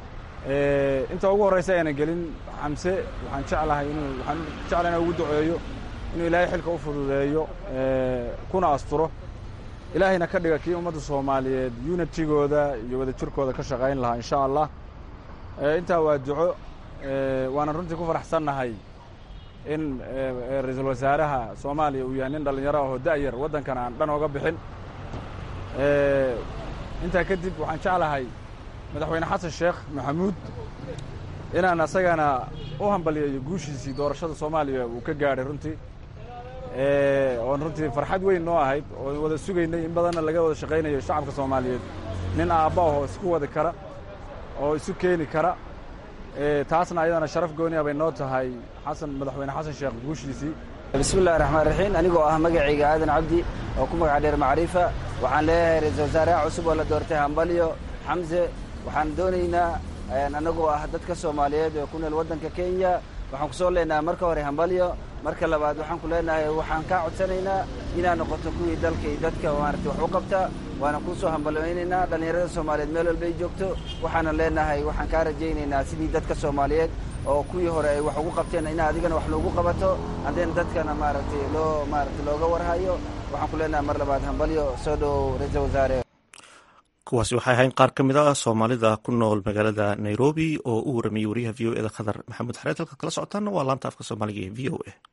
inta ugu horraysa ayaanan gelin xamse waxaan jeclahay inuu waxaan jeclahay inaan ugu duceeyo inuu ilaahay xilka u fududeeyo kuna asturo ilaahayna ka dhiga kii ummadda soomaaliyeed unitigooda iyo wadajirkooda ka shaqayn lahaa insha allah intaa waa duco waana runtii ku faraxsannahay in ra-iisul wasaaraha soomaaliya uu yahay nin dhallinyaro ahoo da'yar waddankan aan dhan oga bixin intaa kadib waxaan jeclahay madaxweyne xasan sheekh maxamuud inaan asagana u hambaliyayo guushiisii doorashada soomaaliya uu ka gaadhay runtii oon runtii farxad weyn noo ahayd oon wada sugaynay in badanna laga wada shaqaynayo shacabka soomaaliyeed nin aabba ahoo isku wadi kara oo isu keeni kara taasna ayadana sharaf gooniya bay noo tahay xasan madaxweyne xasan sheekh guushiisii bismillahi raxmaan raxiim anigoo ah magacayga aadan cabdi oo ku magaca dheer macriifa waxaan leeyahay ra-iisul wasaaraha cusub oo la doortay hambalyo xamse waxaan doonaynaa annagoo ah dadka soomaaliyeed oo ku nool waddanka kenya waxaan ku soo leenahay marka hore hambalyo marka labaad waxaan ku leenahay waxaan kaa codsanaynaa inaad noqoto kuwii dalka iyo dadka maaragtay wax u qabta waana kuu soo hambalyaynaynaa dhallinyarada soomaaliyeed meel walba ay joogto waxaanan leenahay waxaan kaa rajaynaynaa sidii dadka soomaaliyeed oo kuwii hore ay wax ugu qabteen ina adigana wax loogu qabato haddeen dadkana maaragtay loo maaragtay looga warhayo waxaan ku leenahay mar labaad hambalyo soo dhowow ra-iisul wasaare kuwaasi waxay ahayn qaar ka mid a soomaalida ku nool magaalada nairobi oo u waramayey wariyaha v o e da khadar maxamuud xareed halka kala socotaana waa laanta afka soomaaliga ee v o a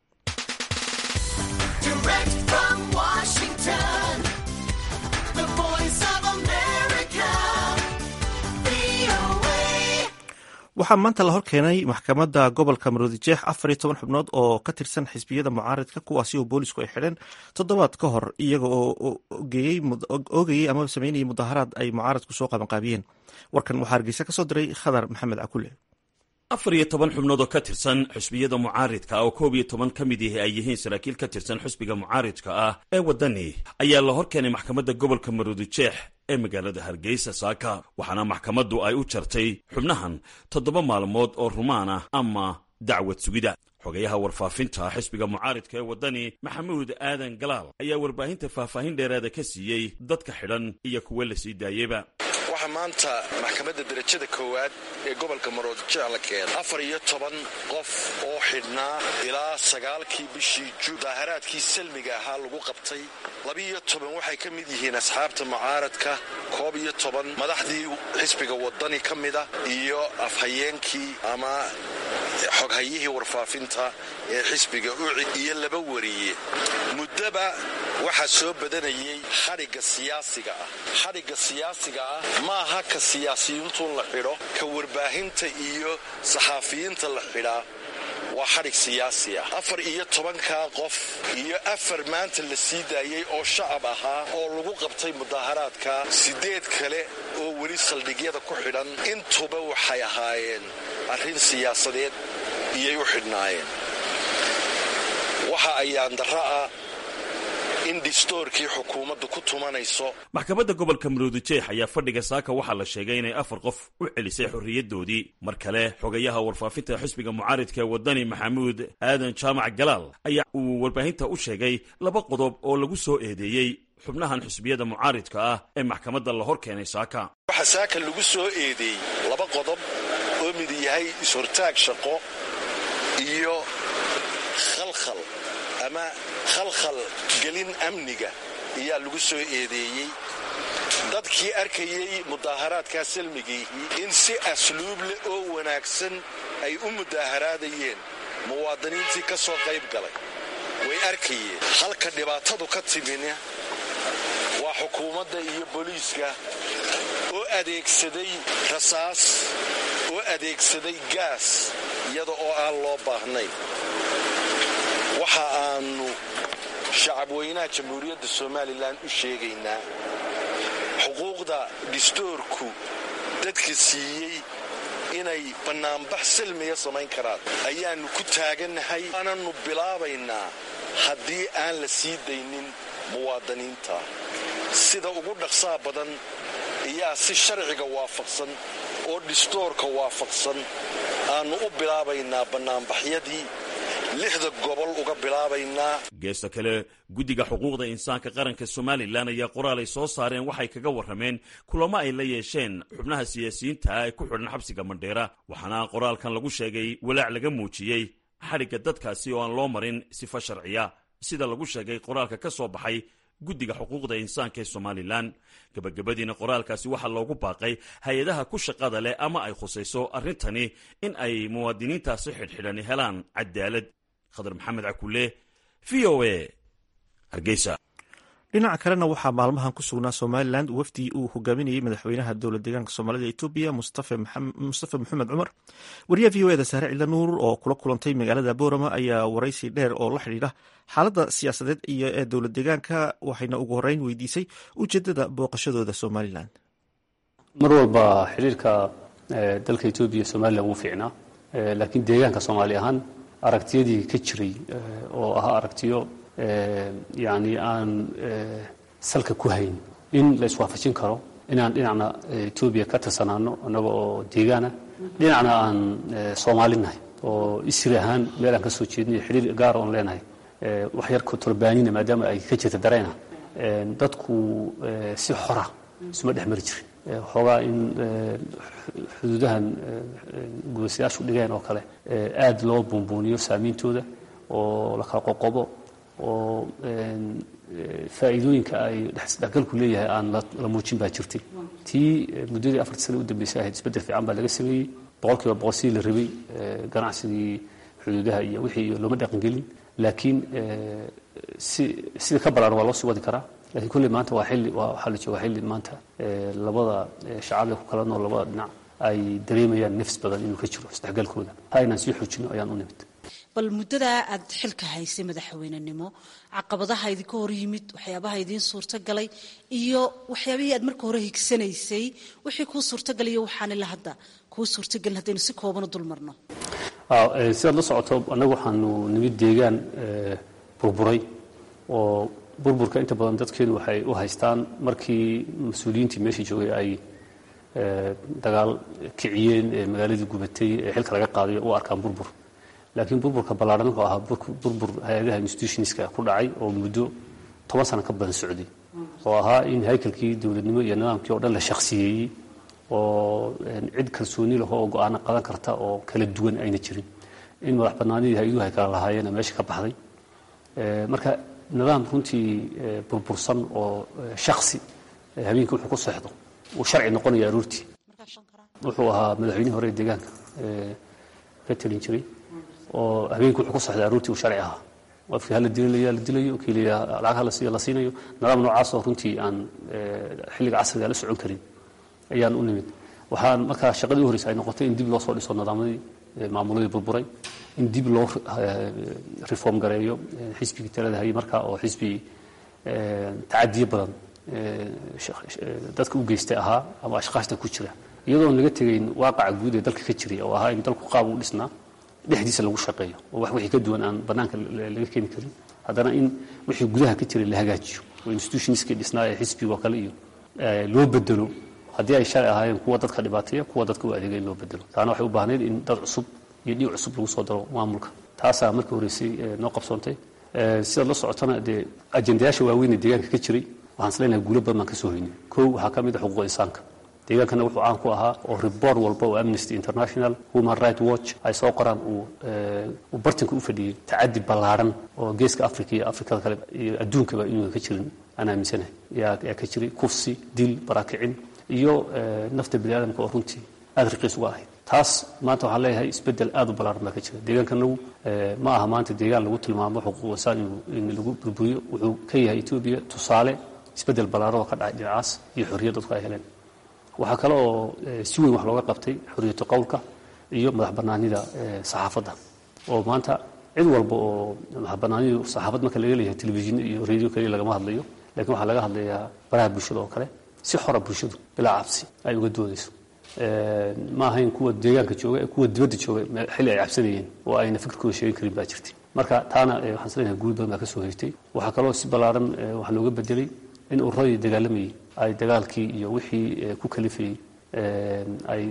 waxaa maanta la horkeenay maxkamadda gobolka maroodijeex afar iyo toban xubnood oo ka tirsan xisbiyada mucaaridka kuwaasi oo boolisku ay xidheen toddobaad ka hor iyaga oo oogayey ama sameynayay mudaharaad ay mucaaradku soo qabanqaabiyeen warkan waxaa hargeysa ka soo diray khadar maxamed cakule afar iyo toban xubnood oo ka tirsan xusbiyada mucaaridka oo koob iyo toban ka mid ihi ay yihiin saraakiil ka tirsan xusbiga mucaaridka ah ee waddani ayaa la hor keenay maxkamadda gobolka maruudijeex ee magaalada hargeysa saaka waxaana maxkamaddu ay u jartay xubnahan toddoba maalmood oo rumaan ah ama dacwad sugida xogayaha warfaafinta xisbiga mucaaridka ee waddani maxamuud aadan galaal ayaa warbaahinta faahfaahin dheeraada ka siiyey dadka xidhan iyo kuwa la sii daayeyba waxaa maanta maxkamadda derajada koowaad ee gobolka maroodijeex la keenay afar iyo toban qof oo xidhnaa ilaa sagaalkii bishii juun daaharaadkii salmiga ahaa lagu qabtay labiiyo toban waxay ka mid yihiin asxaabta mucaaradka koob iyo toban madaxdii xisbiga waddani ka mida iyo afhayeenkii ama xoghayihii warfaafinta ee xisbiga uci iyo laba wariye muddaba waxaa soo badanayay xadhigga siyaasiga ah xadhigga siyaasiga ah ma aha ka siyaasiyiintu la xidho ka warbaahinta iyo saxaafiyiinta la xidhaa waa xadhig siyaasi ah afar iyo tobankaa qof iyo afar maanta la sii daayey oo shacab ahaa oo lagu qabtay mudaaharaadka siddeed kale oo weli saldhigyada ku xidhan intuba waxay ahaayeen arrin siyaasadeed iyay u xidhnaayeen waxa ayaan darra ah in dhistoorkii xukuumaddu ku tumanayso maxkamadda gobolka maruudijeex ayaa fadhiga saaka waxaa la sheegay inay afar qof u celisay xorriyaddoodii mar kale xogayaha warfaafinta xisbiga mucaaridka ee waddani maxamuud aadan jaamac galaal ayaa uu warbaahinta u sheegay laba qodob oo lagu soo eedeeyey xubnahan xisbiyada mucaaridka ah ee maxkamadda la hor keenay saaka waxaa saaka lagu soo eedeeyey laba qodob oo mid yahay is-hortaag shaqo iyo khalkhal ama khalkhal gelin amniga ayaa lagu soo eedeeyey dadkii arkayey mudaaharaadkaa salmigiihii in si asluub leh oo wanaagsan ay u mudaaharaadayeen muwaadiniintii ka soo qayb galay way arkayeen halka dhibaatadu ka timina waa xukuumadda iyo booliiska oo adeegsaday rasaas oo adeegsaday gaas iyada oo aan loo baahnayn waxa aanu shacabweynaha jamhuuriyadda somalilan u sheegaynaa xuquuqda dhistoorku dadka siiyey inay bannaanbax silmiya samayn karaan ayaannu ku taagannahay waananu bilaabaynaa haddii aan la sii daynin muwaadiniinta sida ugu dhaqsaa badan ayaa si sharciga waafaqsan oo dhistoorka waafaqsan aannu u bilaabaynaa bannaanbaxyadii lixda gobol uga bilaabaynaa geesta kale guddiga xuquuqda insaanka qaranka somalilan ayaa qoraal ay soo saareen waxay kaga warrameen kulamo ay la yeesheen xubnaha siyaasiyiinta ah ee ku xidhan xabsiga mandheera waxaana qoraalkan lagu sheegay walaac laga muujiyey xadhigga dadkaasi oo aan loo marin sifo sharciya sida lagu sheegay qoraalka ka soo baxay guddiga xuquuqda insaanka ee somalilan gebagabadiina qoraalkaasi waxaa loogu baaqay hay-adaha ku shaqada leh ama ay khusayso arrintani in ay muwaadiniintaasi xidhxidhani helaan cadaalad khadar maxamed cakule v o a hargeysa dhinaca kalena waxaa maalmahan ku sugnaa somalilan wafdi uu hogaaminayey madaxweynaha dowlad deegaanka soomaalida etoobiya mustafa maxamed cumar wariyaha v o eda saare cilla nuur oo kula kulantay magaalada boorama ayaa waraysi dheer oo la xidhiidha xaaladda siyaasadeed iyo ee dowlad deegaanka waxayna ugu horeyn weydiisay ujeedada booqashadooda somalilan mar walba xiriirka dalka etoobiya somalilan wuu fiicnaa laakiin deegaanka soomaali ahaan aragtiyadii ka jiray oo ahaa aragtiyo yani aan salka ku hayn in la iswaafajin karo inaan dhinacna etoobiya ka tirsanaano annaga oo deegaana dhinacna aan soomaalinahay oo isri ahaan meel aan ka soo jeedinayo xiriir gaar oon leenahay wax yar turbaanina maadaama ay ka jirta darayna dadku si xora isuma dhex mari jirin waxoogaa in xuduudahan guulaystayaashu dhigeen oo kale aad loo buunbuuniyo saameyntooda oo la kala qoqobo oo faa'iidooyinka ay dhexgalku leeyahay aan la muujin baa jirtay tii muddadii afartii sana u dambeysay ahayd isbeddel fiican baa laga sameeyey boqol kiiba boqol sidii la rabay ganacsigii xuduudaha iyo wixii iyo looma dhaqangelin laakiin si sida ka balaaran waa loo sii wadi karaa lakiin kulley maanta waa xilli waxaa la joogaa xilli maanta labada shacabee ku kala nool labada dhinac ay dareemayaan nafs badan inuu ka jiro isdhexgalkooda ha inaan sii xoojino ayaan u nimid bal muddadaa aad xilka haysay madaxweynenimo caqabadaha idinka hor yimid waxyaabaha idiin suurtagalay iyo waxyaabihii aad marka hore higsanaysay wixii kuu suurtagalay iyo waxaanila hadda ku kuu suurtagelin haddaynu si kooban u dul marno sidaad la socoto annagu waxaanu nimid deegaan burburay oo burburka inta badan dadkeenu waxay u haystaan markii mas-uuliyiintii meeshii joogay ay dagaal kiciyeen ee magaaladii gubatay ee xilka laga qaadayo u arkaan burbur laakiin burburka ballaadhan wuxuu ahaa burbur hay-adaha institutionska ku dhacay oo muddo toban sano ka badan socday oo ahaa in haykalkii dowladnimo iyo nidaamkii oo dhan la shakhsiyeeyey oo cid kalsooni laho oo go-aano qadan karta oo kala duwan ayna jirin in madax bannaanidii hay-aduhu ay kala lahaayeena meesha ka baxday marka nidaam runtii burbursan oo shaksi habeenkii wuxuu ku seexdo uu sharci noqonaya aroortii wuxuu ahaa madaxweynihii hore ee deegaanka ka talin jiray oo habeenkii wuxuu ku seexday aroortii uu sharci ahaa qofkii hala dililaya la dilayo kii la lacag hala siiyo la siinayo nidaam noocaas oo runtii aan xilliga casriga la socon karin ayaan u nimid waxaan markaa shaqadii u horeysa ay noqotay in dib loo soo dhiso nidaamyadii maamuladii burburay in dib loo reform gareeyo xisbigii talada hayay markaa oo xisbi tacadiyo badan dadka u geystay ahaa ama ashqaashta ku jira iyadoon laga tegayn waaqaca guud ee dalka ka jiray oo ahaa in dalku qaab u dhisnaa dhexdiisa lagu shaqeeyo oo wax wixii ka duwan aan bannaanka laga keeni karin haddana in wixii gudaha ka jiray la hagaajiyo oo institutionskii dhisnaa ee xisbiga oo kale iyo loo bedelo haddii ay shalay ahaayeen kuwa dadka dhibaateeya kuwa dadka u adeega in loo bedelo taana waxay u baahnayd in dad cusub iyo dhiig cusub lagu soo daro maamulka taasaa markii horeysay noo qabsoontay sidaad la socotana dee ajendayaasha waaweyn ee deegaanka ka jiray waxaan isleenahay guulo badan baan ka soo hoynay kow waxaa ka mid a xuquuqa insaanka deegaankana wuxuu caan ku ahaa oo report walba oo amnesty international human right watch ay soo qoraan uu uu bartanka u fadhiyey tacadi ballaadhan oo geeska africa iyo afrikada kale iyo adduunkaba inuunan ka jirin aan aaminsanahay yaa yaa ka jiray kufsi dil barakicin iyo nafta bini aadamka oo runtii aada raqiis uga ahayd taas maanta waxaan leeyahay isbeddel aada u ballaaran baa ka jira deegaankanagu ma aha maanta deegaan lagu tilmaamo xuquuq insaan in lagu burburiyo wuxuu ka yahay etoobiya tusaale isbeddel ballaaran oo ka dhacay dhinacaas iyo xorriyad dadku ay heleen waxaa kale oo si weyn wax looga qabtay xorriyatu qowlka iyo madax bannaanida saxaafadda oo maanta cid walba oo madax bannaanidu saxaafad marka laga leeyahay telefishin iyo radio kaliya lagama hadlayo lakiin waxaa laga hadlayaa baraha bulshada oo kale si xora bulshadu bilaa cabsi ay uga doodayso ma ahayn kuwa deegaanka jooga ee kuwa dibadda jooga xilli ay cabsanayeen oo ayna fikirkooda sheegin karin baa jirtay marka taana waxaan isleeyahay guul badan baa ka soo hoytay waxaa kaloo si ballaaran waxaa looga bedelay in ururadii dagaalamayay ay dagaalkii iyo wixii ku kalifayey ay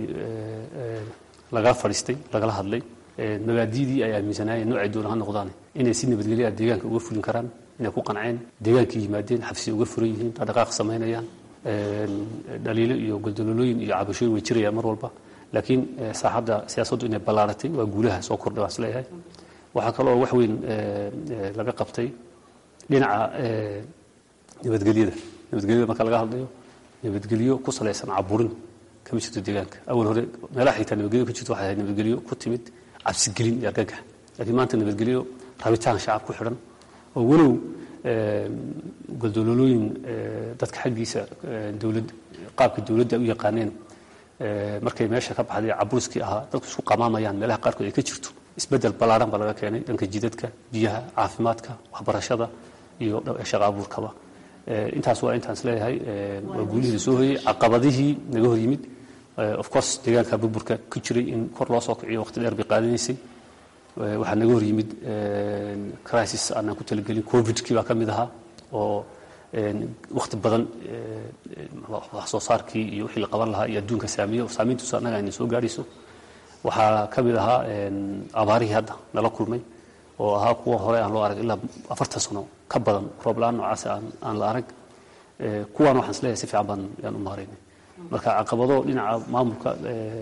lagala fadhiistay lagala hadlay magaadidii ay aaminsanaayeen noocay doona ha noqdaan inay si nabadgelya deegaanka uga fulin karaan inay ku qanceen deegaankii yimaadeen xabsiya uga furan yihiin dhaqdhaqaaq samaynayaan dhaliilo iyo goldololooyin iyo cabashooyin way jirayaan mar walba laakiin saaxadda siyaasaddu inay ballaaratay waa guulaha soo kordhay waan isleeyahay waxaa kaloo wax weyn laga qabtay dhinaca nabadgelyada nabadgelyada marka laga hadlayo nabadgelyo ku salaysan caburin kama jirto deegaanka awal hore meelaha xitaa nabadgelyo ka jirto waxay ahayd nabadgelyo ku timid cabsigelin iyo argagax laakiin maanta nabadgelyo rabitaan shacab ku xidhan oo walow goldololooyin dadka xaggiisa dowlad qaabka dowladda u yaqaaneen markay meesha ka baxday caburiskii ahaa dadku isku qamaamayaan meelaha qaarkood ay ka jirto isbeddel ballaaran baa laga keenay dhanka jidadka biyaha caafimaadka waxbarashada iyo shaqa abuurkaba intaas waa intaan isleeyahay waa guulihii la soo hoyey caqabadihii naga hor yimid of course deegaanka burburka ku jiray in kor loo soo kiciyo waqti dheer bay qaadanaysay waxaa naga hor yimid crisis aanaan ku talagelin covidkii baa ka mid ahaa oo wakti badan wax soo saarkii iyo wixii la qaban lahaa iyo adduunka saamiyo saamiintuusa annaga ayna soo gaadhayso waxaa ka mid ahaa abaarihii hadda nala kulmay oo ahaa kuwa hore aan loo arag ilaa afartan sano ka badan roob la-aan noocaas aan aan la arag kuwaan waxaan isleeyahay si fiican baan yaan u maaraynay marka caqabado dhinaca maamulka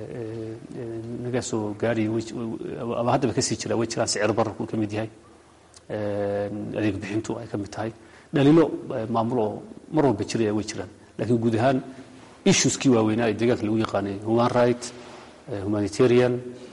naga soo gaaraya ama haddaba kasii jira way jiraan sicir bararku ka mid yahay adeeg bixintu ay ka mid tahay dhaliilo maamul oo mar walba jiraya way jiraan laakiin guud ahaan issueskii waaweynaa ee deegaanka lagu yaqaanay human right humanitarian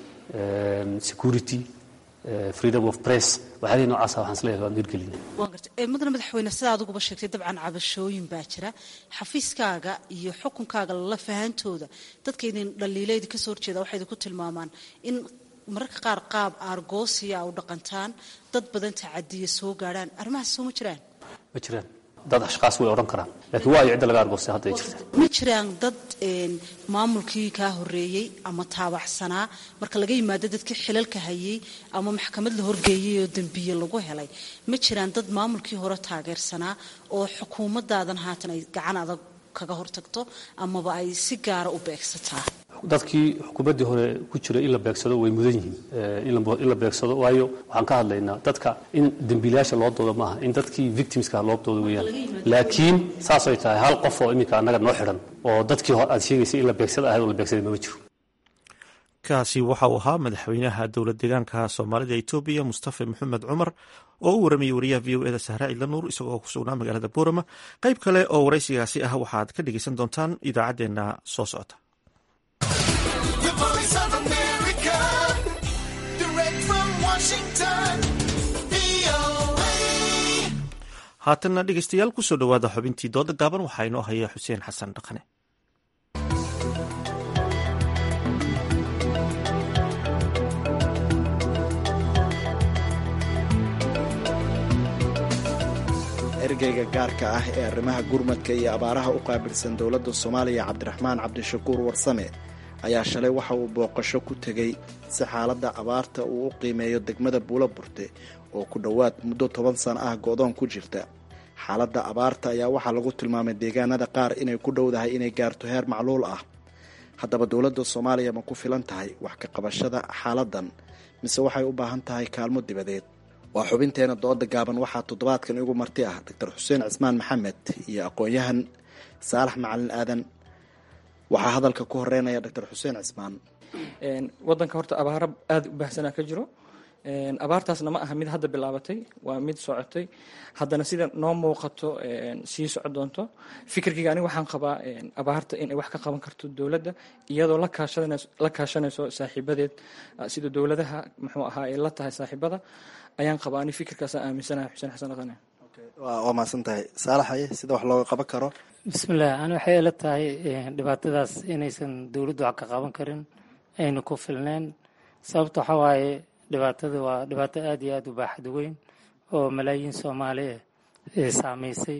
security freedom of press waxyaalihii noocaasa waxaan isleeyahay waan hirgelinay waan gartay mudane madaxweyne sida adiguba sheegtay dabcan cabashooyin baa jira xafiiskaaga iyo xukunkaaga lala fahantooda dadka idin dhaliilaydi kasoo horjeeda waxay idinku tilmaamaan in mararka qaar qaab aargoosiya u dhaqantaan dad badan tacadiya soo gaadhaan arrimahaas soo ma jiraan ma jiraan dad ashkaas way odhan karaan laakiin waa iyo cidda laga argoostay hadda ay jirta ma jiraan dad maamulkii kaa horeeyey ama taabacsanaa marka laga yimaado dadkii xilalka hayay ama maxkamad la horgeeyey oo dembiye lagu helay ma jiraan dad maamulkii hore taageersanaa oo xukuumadaadan haatan ay gacan adag kaga hortagto amaba ay si gaara u beegsataa dadkii xukuumaddii hore ku jira in la beegsado way mudan yihiin in la beegsado waayo waxaan ka hadlaynaa dadka in dembiilayaasha loo doodo maaha in dadkii victimska loo doodo weeyaan laakiin saasay tahay hal qof oo iminka annaga noo xidhan oo dadkii aad sheegaysay in la beegsada ahayd oo la beegsaday mama jiro kaasi waxa uu ahaa madaxweynaha dowlad deegaanka soomaalida etoobiya mustafa maxamed cumar oo u waramayey wariyaha v o eda sahra ciidla nuur isagoo ku sugnaa magaalada boorama qayb kale oo waraysigaasi ah waxaad ka dhegeysan doontaan idaacaddeenna soo socota haatanna dhegeystayaal kusoo dhowaada xubintii dooda gaaban waxaa inoo haya xuseen xasan dhaqane ergeyga gaarka ah ee arrimaha gurmadka iyo abaaraha u qaabilsan dowladda soomaaliya cabdiraxmaan cabdishakuur warsame ayaa shalay waxa uu booqasho ku tegey si xaaladda abaarta uu u qiimeeyo degmada buulo burte oo ku dhowaad muddo toban sano ah go-doon ku jirta xaaladda abaarta ayaa waxaa lagu tilmaamay deegaanada qaar inay ku dhowdahay inay gaarto heer macluul ah haddaba dowladda soomaaliya ma ku filan tahay wax ka qabashada xaaladdan mise waxay u baahan tahay kaalmo dibadeed waa xubinteena dooda gaaban waxaa toddobaadkan igu marti ah doctor xuseen cismaan maxamed iyo aqoon-yahan saalax macalin aadan waxaa hadalka ku horeynaya doctor xuseen cismaan wadanka horta abaaro aada u baahsanaa ka jiro abaartaasna ma aha mid hadda bilaabatay waa mid socotay haddana sida noo muuqato sii soco doonto fikirkayga aniga waxaan qabaa abaarta inay wax ka qaban karto dowladda iyadoo la kaashanayso saaxiibadeed sida dowladaha muxuu ahaa ay la tahay saaxiibada ayaan qabaa ani fikirkaasa aaminsanahay xuseen xasan dhaqane waa mahadsan tahay saalaxaye sida wax looga qaban karo bismillaah ani waxay ila tahay dhibaatadaas inaysan dowladdu wax ka qaban karin ayna ku filneen sababta waxaa waaye dhibaatada waa dhibaato aada iyo aada u baaxad weyn oo malaayiin soomaali ah saameysay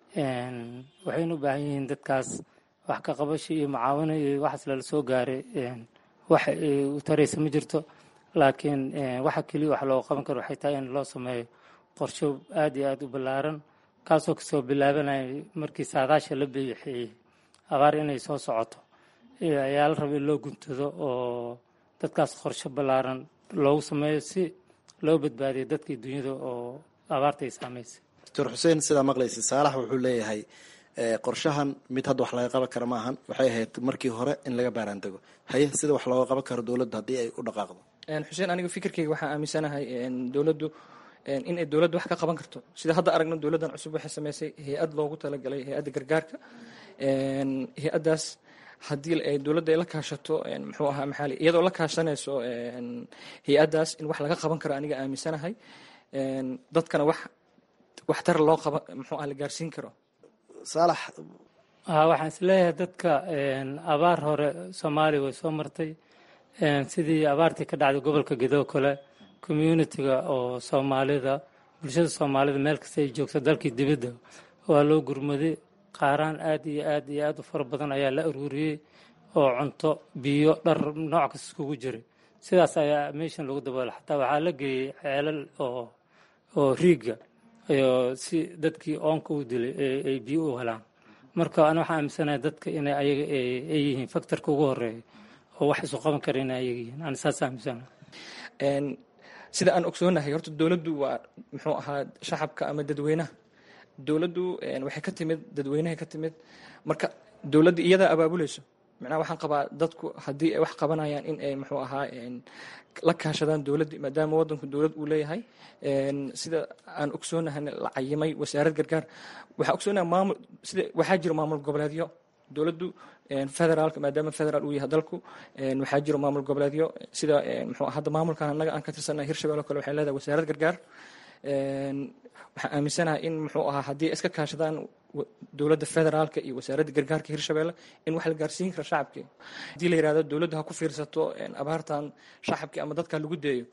waxayna u baahan yihiin dadkaas wax ka qabasho iyo mucaawino iyo waxaas lala soo gaaray wax u taraysa ma jirto laakiin waxa keliya wax looga qaban karo waxay tahay in loo sameeyo qorsho aada iyo aada u ballaaran kaasoo kasoo bilaabanaya markii saadaasha la bixiyey abaar inay soo socoto ayaa la raba in loo guntado oo dadkaas qorsho ballaaran loogu sameeyo si loo badbaadiyo dadkii dunyada oo abaarta ay saameysay doctor xuseen sidaa maqlaysa saalax wuxuu leeyahay qorshahan mid hadda wax laga qaban kara maahan waxay ahayd markii hore in laga baaraandego haye sida wax looga qaban karo dowladda haddii ay u dhaqaaqdo xuseen aniga fikirkayga waxaa aaminsanahay dowladdu in ay dowladdu wax ka qaban karto sida hadda aragno dowladdan cusub waxay sameysay hay-ad loogu talagalay hay-adda gargaarka hay-addaas haddii ay dowladda ay la kaashato muxuu ahaa maxaali iyadoo la kaashanayso hay-addaas in wax laga qaban karo aniga aaminsanahay dadkana wax waxtar loo qaba muxuu ah la gaarsiin karo saalax waxaan isleeyahay dadka abaar hore soomaaliya way soo martay sidii abaartii ka dhacday gobolka gedo kale communitiga oo soomaalida bulshada soomaalida meel kasta ay joogto dalkii dibadda waa loo gurmaday qaaraan aad iyo aad iyo aad u fara badan ayaa la aruuriyey oo cunto biyo dhar nooc kasta iskugu jiray sidaas ayaa meeshan lagu daboolay xataa waxaa la geeyey ceelal oo oo riigga iyo si dadkii oonka u dilay ay biyo u helaan marka ana waxaa aaminsanahay dadka inay ayaga ay yihiin faktorka ugu horeeya oo wax isu qaban kara inay ayaga yihiin ana saas aaminsanahay sida aan ogsoonahay horta dowladdu waa muxuu ahaa shacabka ama dadweynaha dowladdu waxay ka timid dadweynahay ka timid marka dowladda iyadaa abaabuleyso macnaha waxaan qabaa dadku haddii ay wax qabanayaan in ay muxuu ahaa la kaashadaan dowladdi maadaama waddanku dowlad uu leeyahay sida aan ogsoonahay la cayimay wasaarad gargaar waxaa ogsoonahay maamul sida waxaa jira maamul goboleedyo dowladdu federaalka maadaama federaal uu yahay dalku waxaa jiro maamul goboleedyo sida muxuu hadda maamulkan annaga aan ka tirsannahay hirshabelle o kale waxay leedahay wasaarad gargaar waxaan aaminsanahay in muxuu ahaa haddii iska kaashadaan dowladda federaalka iyo wasaaradda gargaarka hirshabelle in wax la gaarsiin kara shacabkii haddii la yihahdo dowladda ha ku fiirsato abaartan shacabkii ama dadka lagu deeyo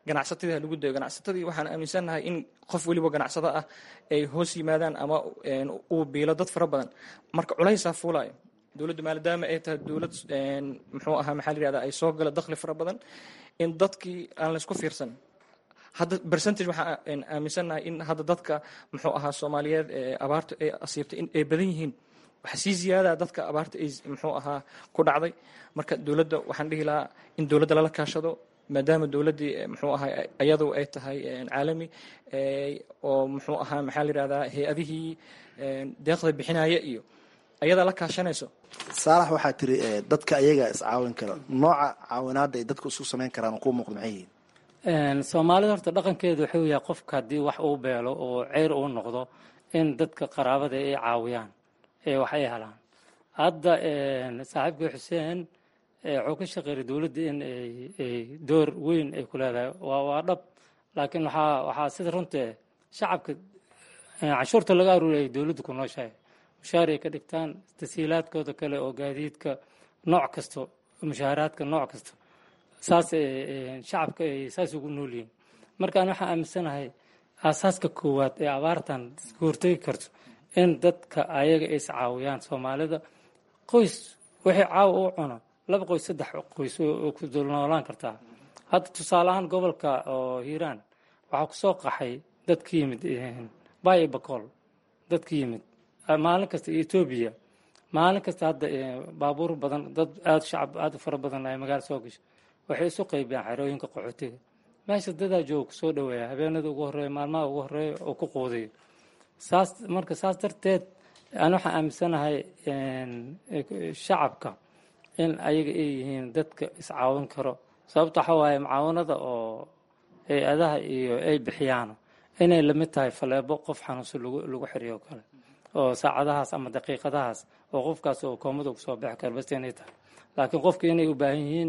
ganacsatadii ha lagu dayo ganacsatadii waxaan aaminsannahay in qof weliba ganacsado ah ay hoos yimaadaan ama uu biilo dad fara badan marka culaysaa fuulayo dowladdu maadaama ay tahay dowlad muxuu ahaa maxaa la yihahda ay soo gala dakhli fara badan in dadkii aan laysku fiirsan hadda percentage waxaan aaminsannahay in hadda dadka muxuu ahaa soomaaliyeed ee abaarta ay asiibtay in ay badan yihiin waxaa sii ziyaada dadka abaarta ay muxuu ahaa ku dhacday marka dowladda waxaan dhihi lahaa in dowladda lala kaashado maadaama dowladdii muxuu ahaa iyadu ay tahay caalami oo muxuu ahaa maxaa la yihahdaa hay-adihii deeqda bixinaya iyo ayadaa la kaashanayso saalax waxaa tiri dadka ayaga iscaawin kara nooca caawinaadda ay dadku isku samayn karaan oo kuu muuqda maxay yihiin soomaalida horta dhaqankeedu wuxuu yahay qofka haddii wax uu beelo oo ceyr uu noqdo in dadka qaraabada ay caawiyaan ee wax ay helaan hadda saaxiibkii xuseen wuxuu ka shaqeeyay dowladda in ay door weyn ay ku leedahay waa waa dhab laakiin waxaa waxaa sida runtee shacabka canshuurta laga aruuriyay dowladda ku nooshahay mushaar ay ka dhigtaan tasiilaadkooda kale oo gaadiidka nooc kasto mushaaharaadka nooc kasta saas shacabka ay saas ugu nool yihiin markaan waxaan aaminsanahay aasaaska koowaad ee abaartan ka hortegi karto in dadka ayaga ay iscaawiyaan soomaalida qoys wixii caawa u cuno laba qoys saddex qoys oo ku dulnoolaan kartaa hadda tusaale ahaan gobolka oo hiiraan waxaa kusoo qaxay dad ka yimid bayo bakool dad ka yimid maalin kasta etoobiya maalin kasta hadda baabuur badan dad aada shacab aada u fara badan ay magaala soo gasho waxay isu qaybiyaan xerooyinka qaxootiga meesha dadaa jooga kusoo dhaweeya habeenada ugu horeeya maalmaha ugu horeeya oo ku quudayo saas marka saas darteed aan waxaan aaminsanahay shacabka in ayaga ay yihiin dadka iscaawin karo sababta waxaa waaye mucaawanada oo hay-adaha iyo ay bixiyaan inay lamid tahay faleebo qof xanuunsan lagu lagu xiriyo kale oo saacadahaas ama daqiiqadahaas oo qofkaas oo koomada kusoo bixi kara bas inay tahay laakiin qofka inay u baahan yihiin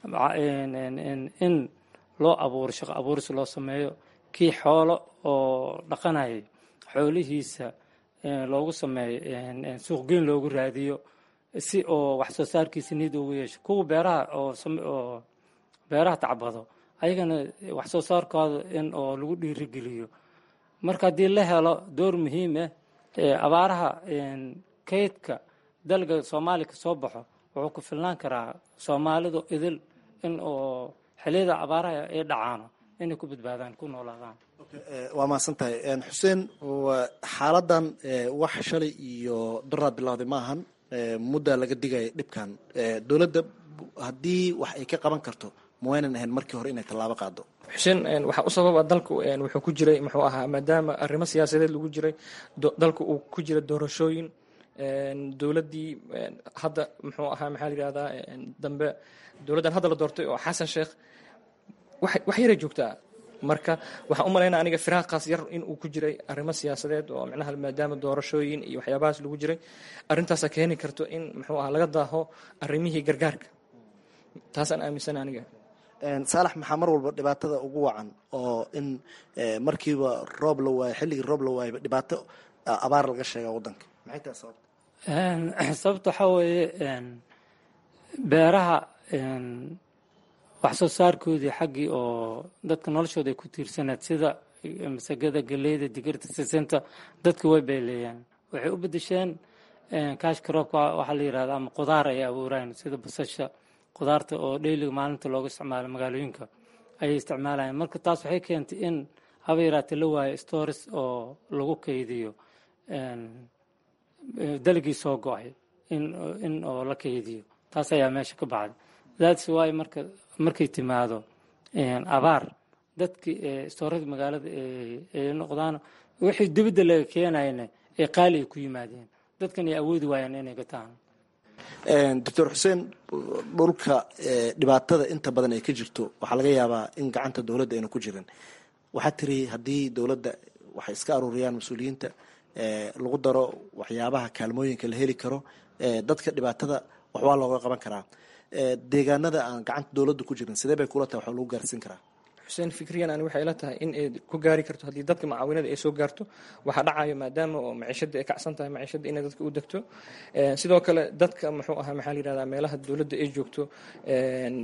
in loo abuuro shaqo abuuris loo sameeyo kii xoolo oo dhaqanayay xoolihiisa loogu sameeyo suuqgeyn loogu raadiyo si oo wax soo saarkiisa niid ugu yeesho kuwa beeraha oo beeraha tacbado ayagana wax soo saarkooda in oo lagu dhiirigeliyo marka haddii la helo door muhiim ah abaaraha kaydka dalga soomaaliya ka soo baxo wuxuu ku filnaan karaa soomaalidu idil in oo xiliyada abaaraha ay dhacaano inay ku badbaadaan ku noolaadaan waa mahadsan tahay xuseen xaaladan wax shalay iyo daraad bilowday ma ahan muddaa laga digaya dhibkan dowladda haddii wax ay ka qaban karto ma waynan ahayn markii hore inay tallaabo qaado xuseen waxaa u sababa dalku wuxuu ku jiray muxuu ahaa maadaama arrimo siyaasadeed lagu jiray dalku uu ku jira doorashooyin dowladdii hadda muxuu ahaa maxaa la yihahdaa dambe dowladdan hadda la doortay oo xasan sheekh wax yaray joogtaa marka waxaan u malaynaa aniga firaaqaas yar in uu ku jiray arrimo siyaasadeed oo micnaha maadaama doorashooyin iyo waxyaabahaas lagu jiray arrintaasa keeni karto in muxuu ahaa laga daaho arrimihii gargaarka taasaan aaminsana aniga saalax maxaa mar walba dhibaatada ugu wacan oo in markiiba roob la waayo xilligii roob la waayba dhibaato abaar laga sheega waddanka maxay tahay sababta sababta waxaa weeye beeraha wax soo saarkoodii xaggii oo dadka noloshooda ay ku tiirsaneed sida masagada galeyda digirta sisinta dadka way beeleeyaan waxay u bedesheen kaashka roobka waxaa la yirahda ama qudaar ay abuuraan sida basasha qudaarta oo dheyliga maalinta looga isticmaalo magaalooyinka ayay isticmaalayaan marka taas waxay keentay in haba yaraatee la waayo stores oo lagu kaydiyo dalagii soo go-ay in oo la kaydiyo taas ayaa meesha ka baxday that's why marka markay timaado abaar dadkii stooradii magaalada ay noqdaan wixii dibadda laga keenayna ee qaali ay ku yimaadeen dadkan ay awoodi waayaan inay gataan doctor xuseen dhulka dhibaatada inta badan ay ka jirto waxaa laga yaabaa in gacanta dowladda ayna ku jirin waxaa tiri haddii dowladda waxay iska aruuriyaan mas-uuliyiinta lagu daro waxyaabaha kaalmooyinka la heli karo dadka dhibaatada waxbaa looga qaban karaa deegaanada aan gacanta dowladda ku jirin sidee bay kula tahay wax lagu gaarsiin karaa xuseen fikriyan ani waxay la tahay in ay ku gaari karto haddii dadka macaawinada ay soo gaarto waxaa dhacayo maadaama oo maciishada ay kacsan tahay maciishada inay dadka u degto sidoo kale dadka muxuu ahaa maxaa la yihahdaa meelaha dowladda ay joogto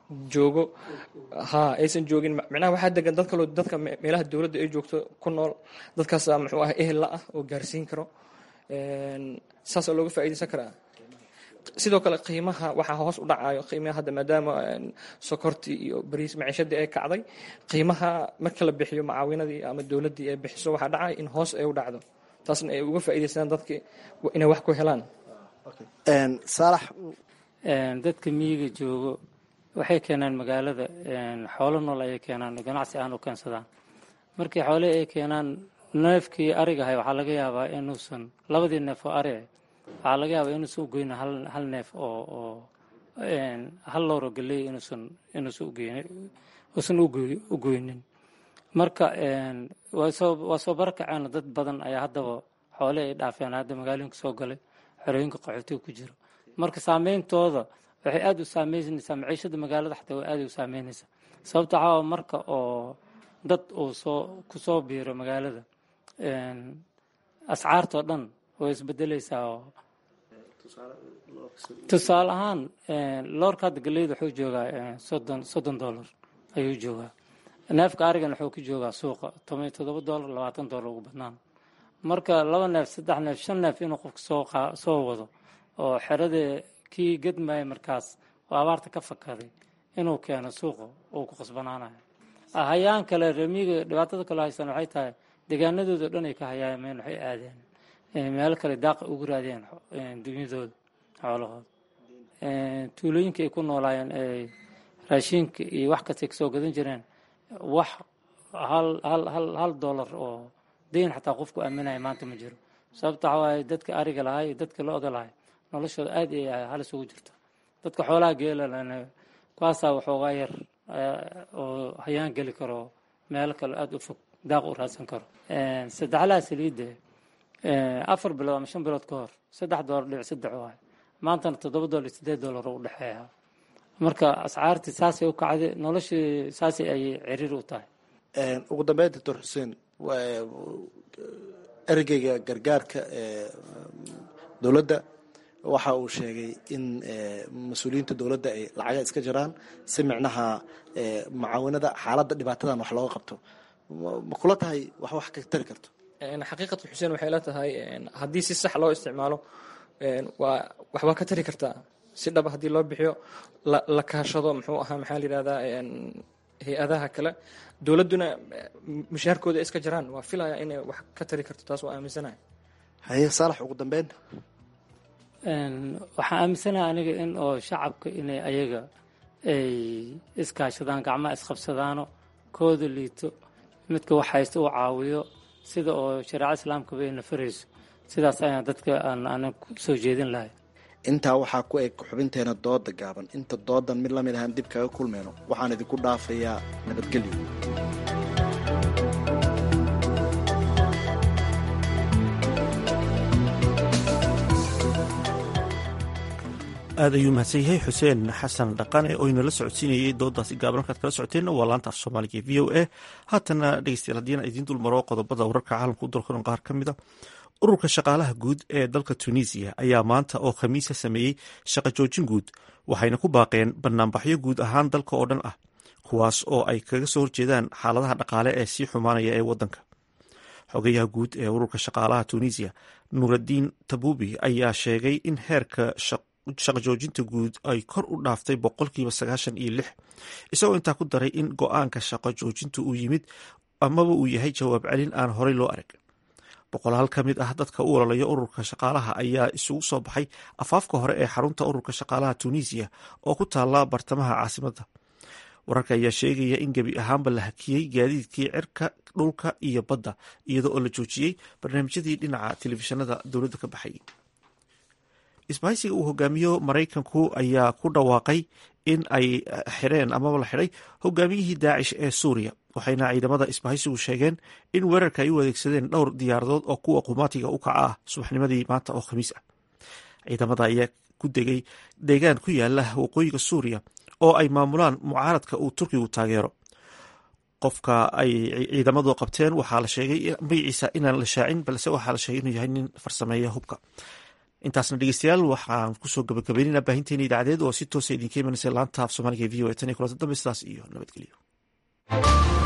joogo ha aysan joogin micnaha waxaa degan dad kaloo dadka meelaha dowladda ay joogto ku nool dadkaasa muxuu ah ehella ah oo gaarsiin karo saasoo looga faa'iidaysan karaa sidoo kale qiimaha waxaa hoos u dhacayo qiimaha hadda maadaama sokortii iyo bariis maciishadii ay kacday qiimaha marka la bixiyo macaawinadii ama dowladdii ay bixiso waxaa dhacay in hoos ay u dhacdo taasna ay uga faa'iidaystaan dadki inay wax ku helaan saalax dadka miyiga joogo waxay keenaan magaalada xoolo nool ayay keenaan ganacsi aan u keensadaan markii xoolihii ay keenaan neefkii arigahay waxaa laga yaabaa inuusan labadii neef oo ari waxaa laga yaabaa inuusan ugoyn hal neef oo oo hal loor oo galey inuusan inuusan ugeyn uusan ugoynin marka waa soo waa soo barakaceen dad badan ayaa haddaba xoole ay dhaafeen hadda magaalooyinka soo galay xerooyinka qaxootiga ku jiro marka saameyntooda waxay aada u saameynaysaa maciishada magaalada xataa way aada u saameynaysaa sababta waxaa marka oo dad uu soo ku soo biiro magaalada ascaartoo dhan way isbedeleysaa oo tusaale ahaan loorka hadda galeyda wuxuu joogaa soddon soddon dollar ayuu joogaa neefka arigan wuxuu ku joogaa suuqa toban iyo toddoba dollar labaatan dollar ugu badnaan marka laba neef saddex neef shan neef inuu qofka soo soo wado oo xeradii kii gedmaya markaas oo abaarta ka fakaday inuu keeno suuqa uu ku qasbanaanayo hayaan kale remiga dhibaatada kale haysan waxay tahay deegaanadooda dhan ay ka hayaameen waxay aadeen meelo kale daaqa ugu raadeen dunyadooda xoolahooda tuulooyinka ay ku noolaayeen ee raashinka iyo wax kastay kasoo gadan jireen wax hal hal hal hal dollar oo deyn xataa qofku aaminaya maanta ma jiro sababta waxaa waaye dadka ariga lahay iyo dadka lo-da lahay noloshooda aad ay halis ugu jirto dadka xoolaha geelalana kuwaasaa waxoogaa yar oo hayaan geli karo meelo kale aada u fog daaq u raadsan karo saddexlaha saliidda afar bilood ama shan bilood ka hor saddex doolar dhibic saddex waay maantana toddoba doolar iyo siddeed doolar u dhexeeya marka ascaartii saasay u kacday noloshii saasay ayay ciriir u tahay ugu dambeyn doctor xuseen ergeyga gargaarka ee dowladda waxa uu sheegay in mas-uuliyiinta dowladda ay lacaga iska jiraan si micnaha macaawinada xaaladda dhibaatadan wax looga qabto ma kula tahay wax wax ka tari karto xaqiiqatan xuseen waxay la tahay haddii si sax loo isticmaalo waa waxbaa ka tari kartaa si dhaba haddii loo bixiyo la kaashado muxuu ahaa maxaa la yidhahdaa hay-adaha kale dowladduna mushaharkooda iska jiraan waa filaya inay wax ka tari karto taas waa aaminsanahay haye saalax ugu dambeyn waxaan aaminsanaha aniga in oo shacabka inay ayaga ay iskaashadaan gacmaha isqabsadaano kooda liito midka wax haysta uu caawiyo sida oo shareeca islaamkaba ay nafarayso sidaas ayaan dadka aan anan ku soo jeedin lahay intaa waxaa ku eg xubinteena dooda gaaban inta doodan mid lamid ahaan dib kaga kulmayno waxaan idinku dhaafayaa nabadgelyo aad ayuu mahadsan yahay xuseen xasan dhaqane oo inala socodsiinayay doodaasi gaaban halkaad kala socoteenna waa laanta af soomaaliga v o a haatana dhegeystayaal haddiina idiin dulmaro qodobada wararka caalamka u dalkano qaar ka mid a ururka shaqaalaha guud ee dalka tunisiya ayaa maanta oo khamiisa sameeyey shaqo joojin guud waxayna ku baaqeen banaanbaxyo guud ahaan dalka oo dhan ah kuwaas oo ay kaga soo horjeedaan xaaladaha dhaqaale ee sii xumaanaya ee wadanka xogayaha guud ee ururka shaqaalaha tunisiya nuuradiin tabubi ayaa sheegay in heerka shaqo joojinta guud ay kor u dhaaftay boqolkiiba sagaashan iyo lix isagoo intaa ku daray in go-aanka shaqo joojinta uu yimid amaba uu yahay jawaab celin aan horey loo arag boqolaal ka mid ah dadka u ololaya ururka shaqaalaha ayaa isugu soo baxay afaafka hore ee xarunta ururka shaqaalaha tunisiya oo ku taala bartamaha caasimadda wararka ayaa sheegaya in gebi ahaanba la hakiyey gaadiidkii cirka dhulka iyo badda iyadoo oo la joojiyey barnaamijyadii dhinaca telefishinada dowladda ka baxay isbahaysiga uu hogaamiyo maraykanku ayaa ku dhawaaqay in ay xireen amaba la xidhay hogaamiyihii daacish ee suuriya waxayna ciidamada isbahaysigu sheegeen in weerarka ay u adeegsadeen dhowr diyaaradood oo kuwa qumaatiga u kaca ah subaxnimadii maanta oo khamiis ah ciidamada ayaa ku degay deegaan ku yaala waqooyiga suuriya oo ay maamulaan mucaaradka uu turkigu taageero qofka ay ciidamadu qabteen waxaa la sheegay magaciisa inaan la shaacin balse waxaa la sheegay inuu yahay nin farsameeya hubka intaasna dhegeystayaal waxaan kusoo gabagabeynayna baahinteena idaacadeed oo si toosa idinka imanaysa laanta af soomaaliga v o e tan iyo kulanta dambe sidaas iyo nabadgelyo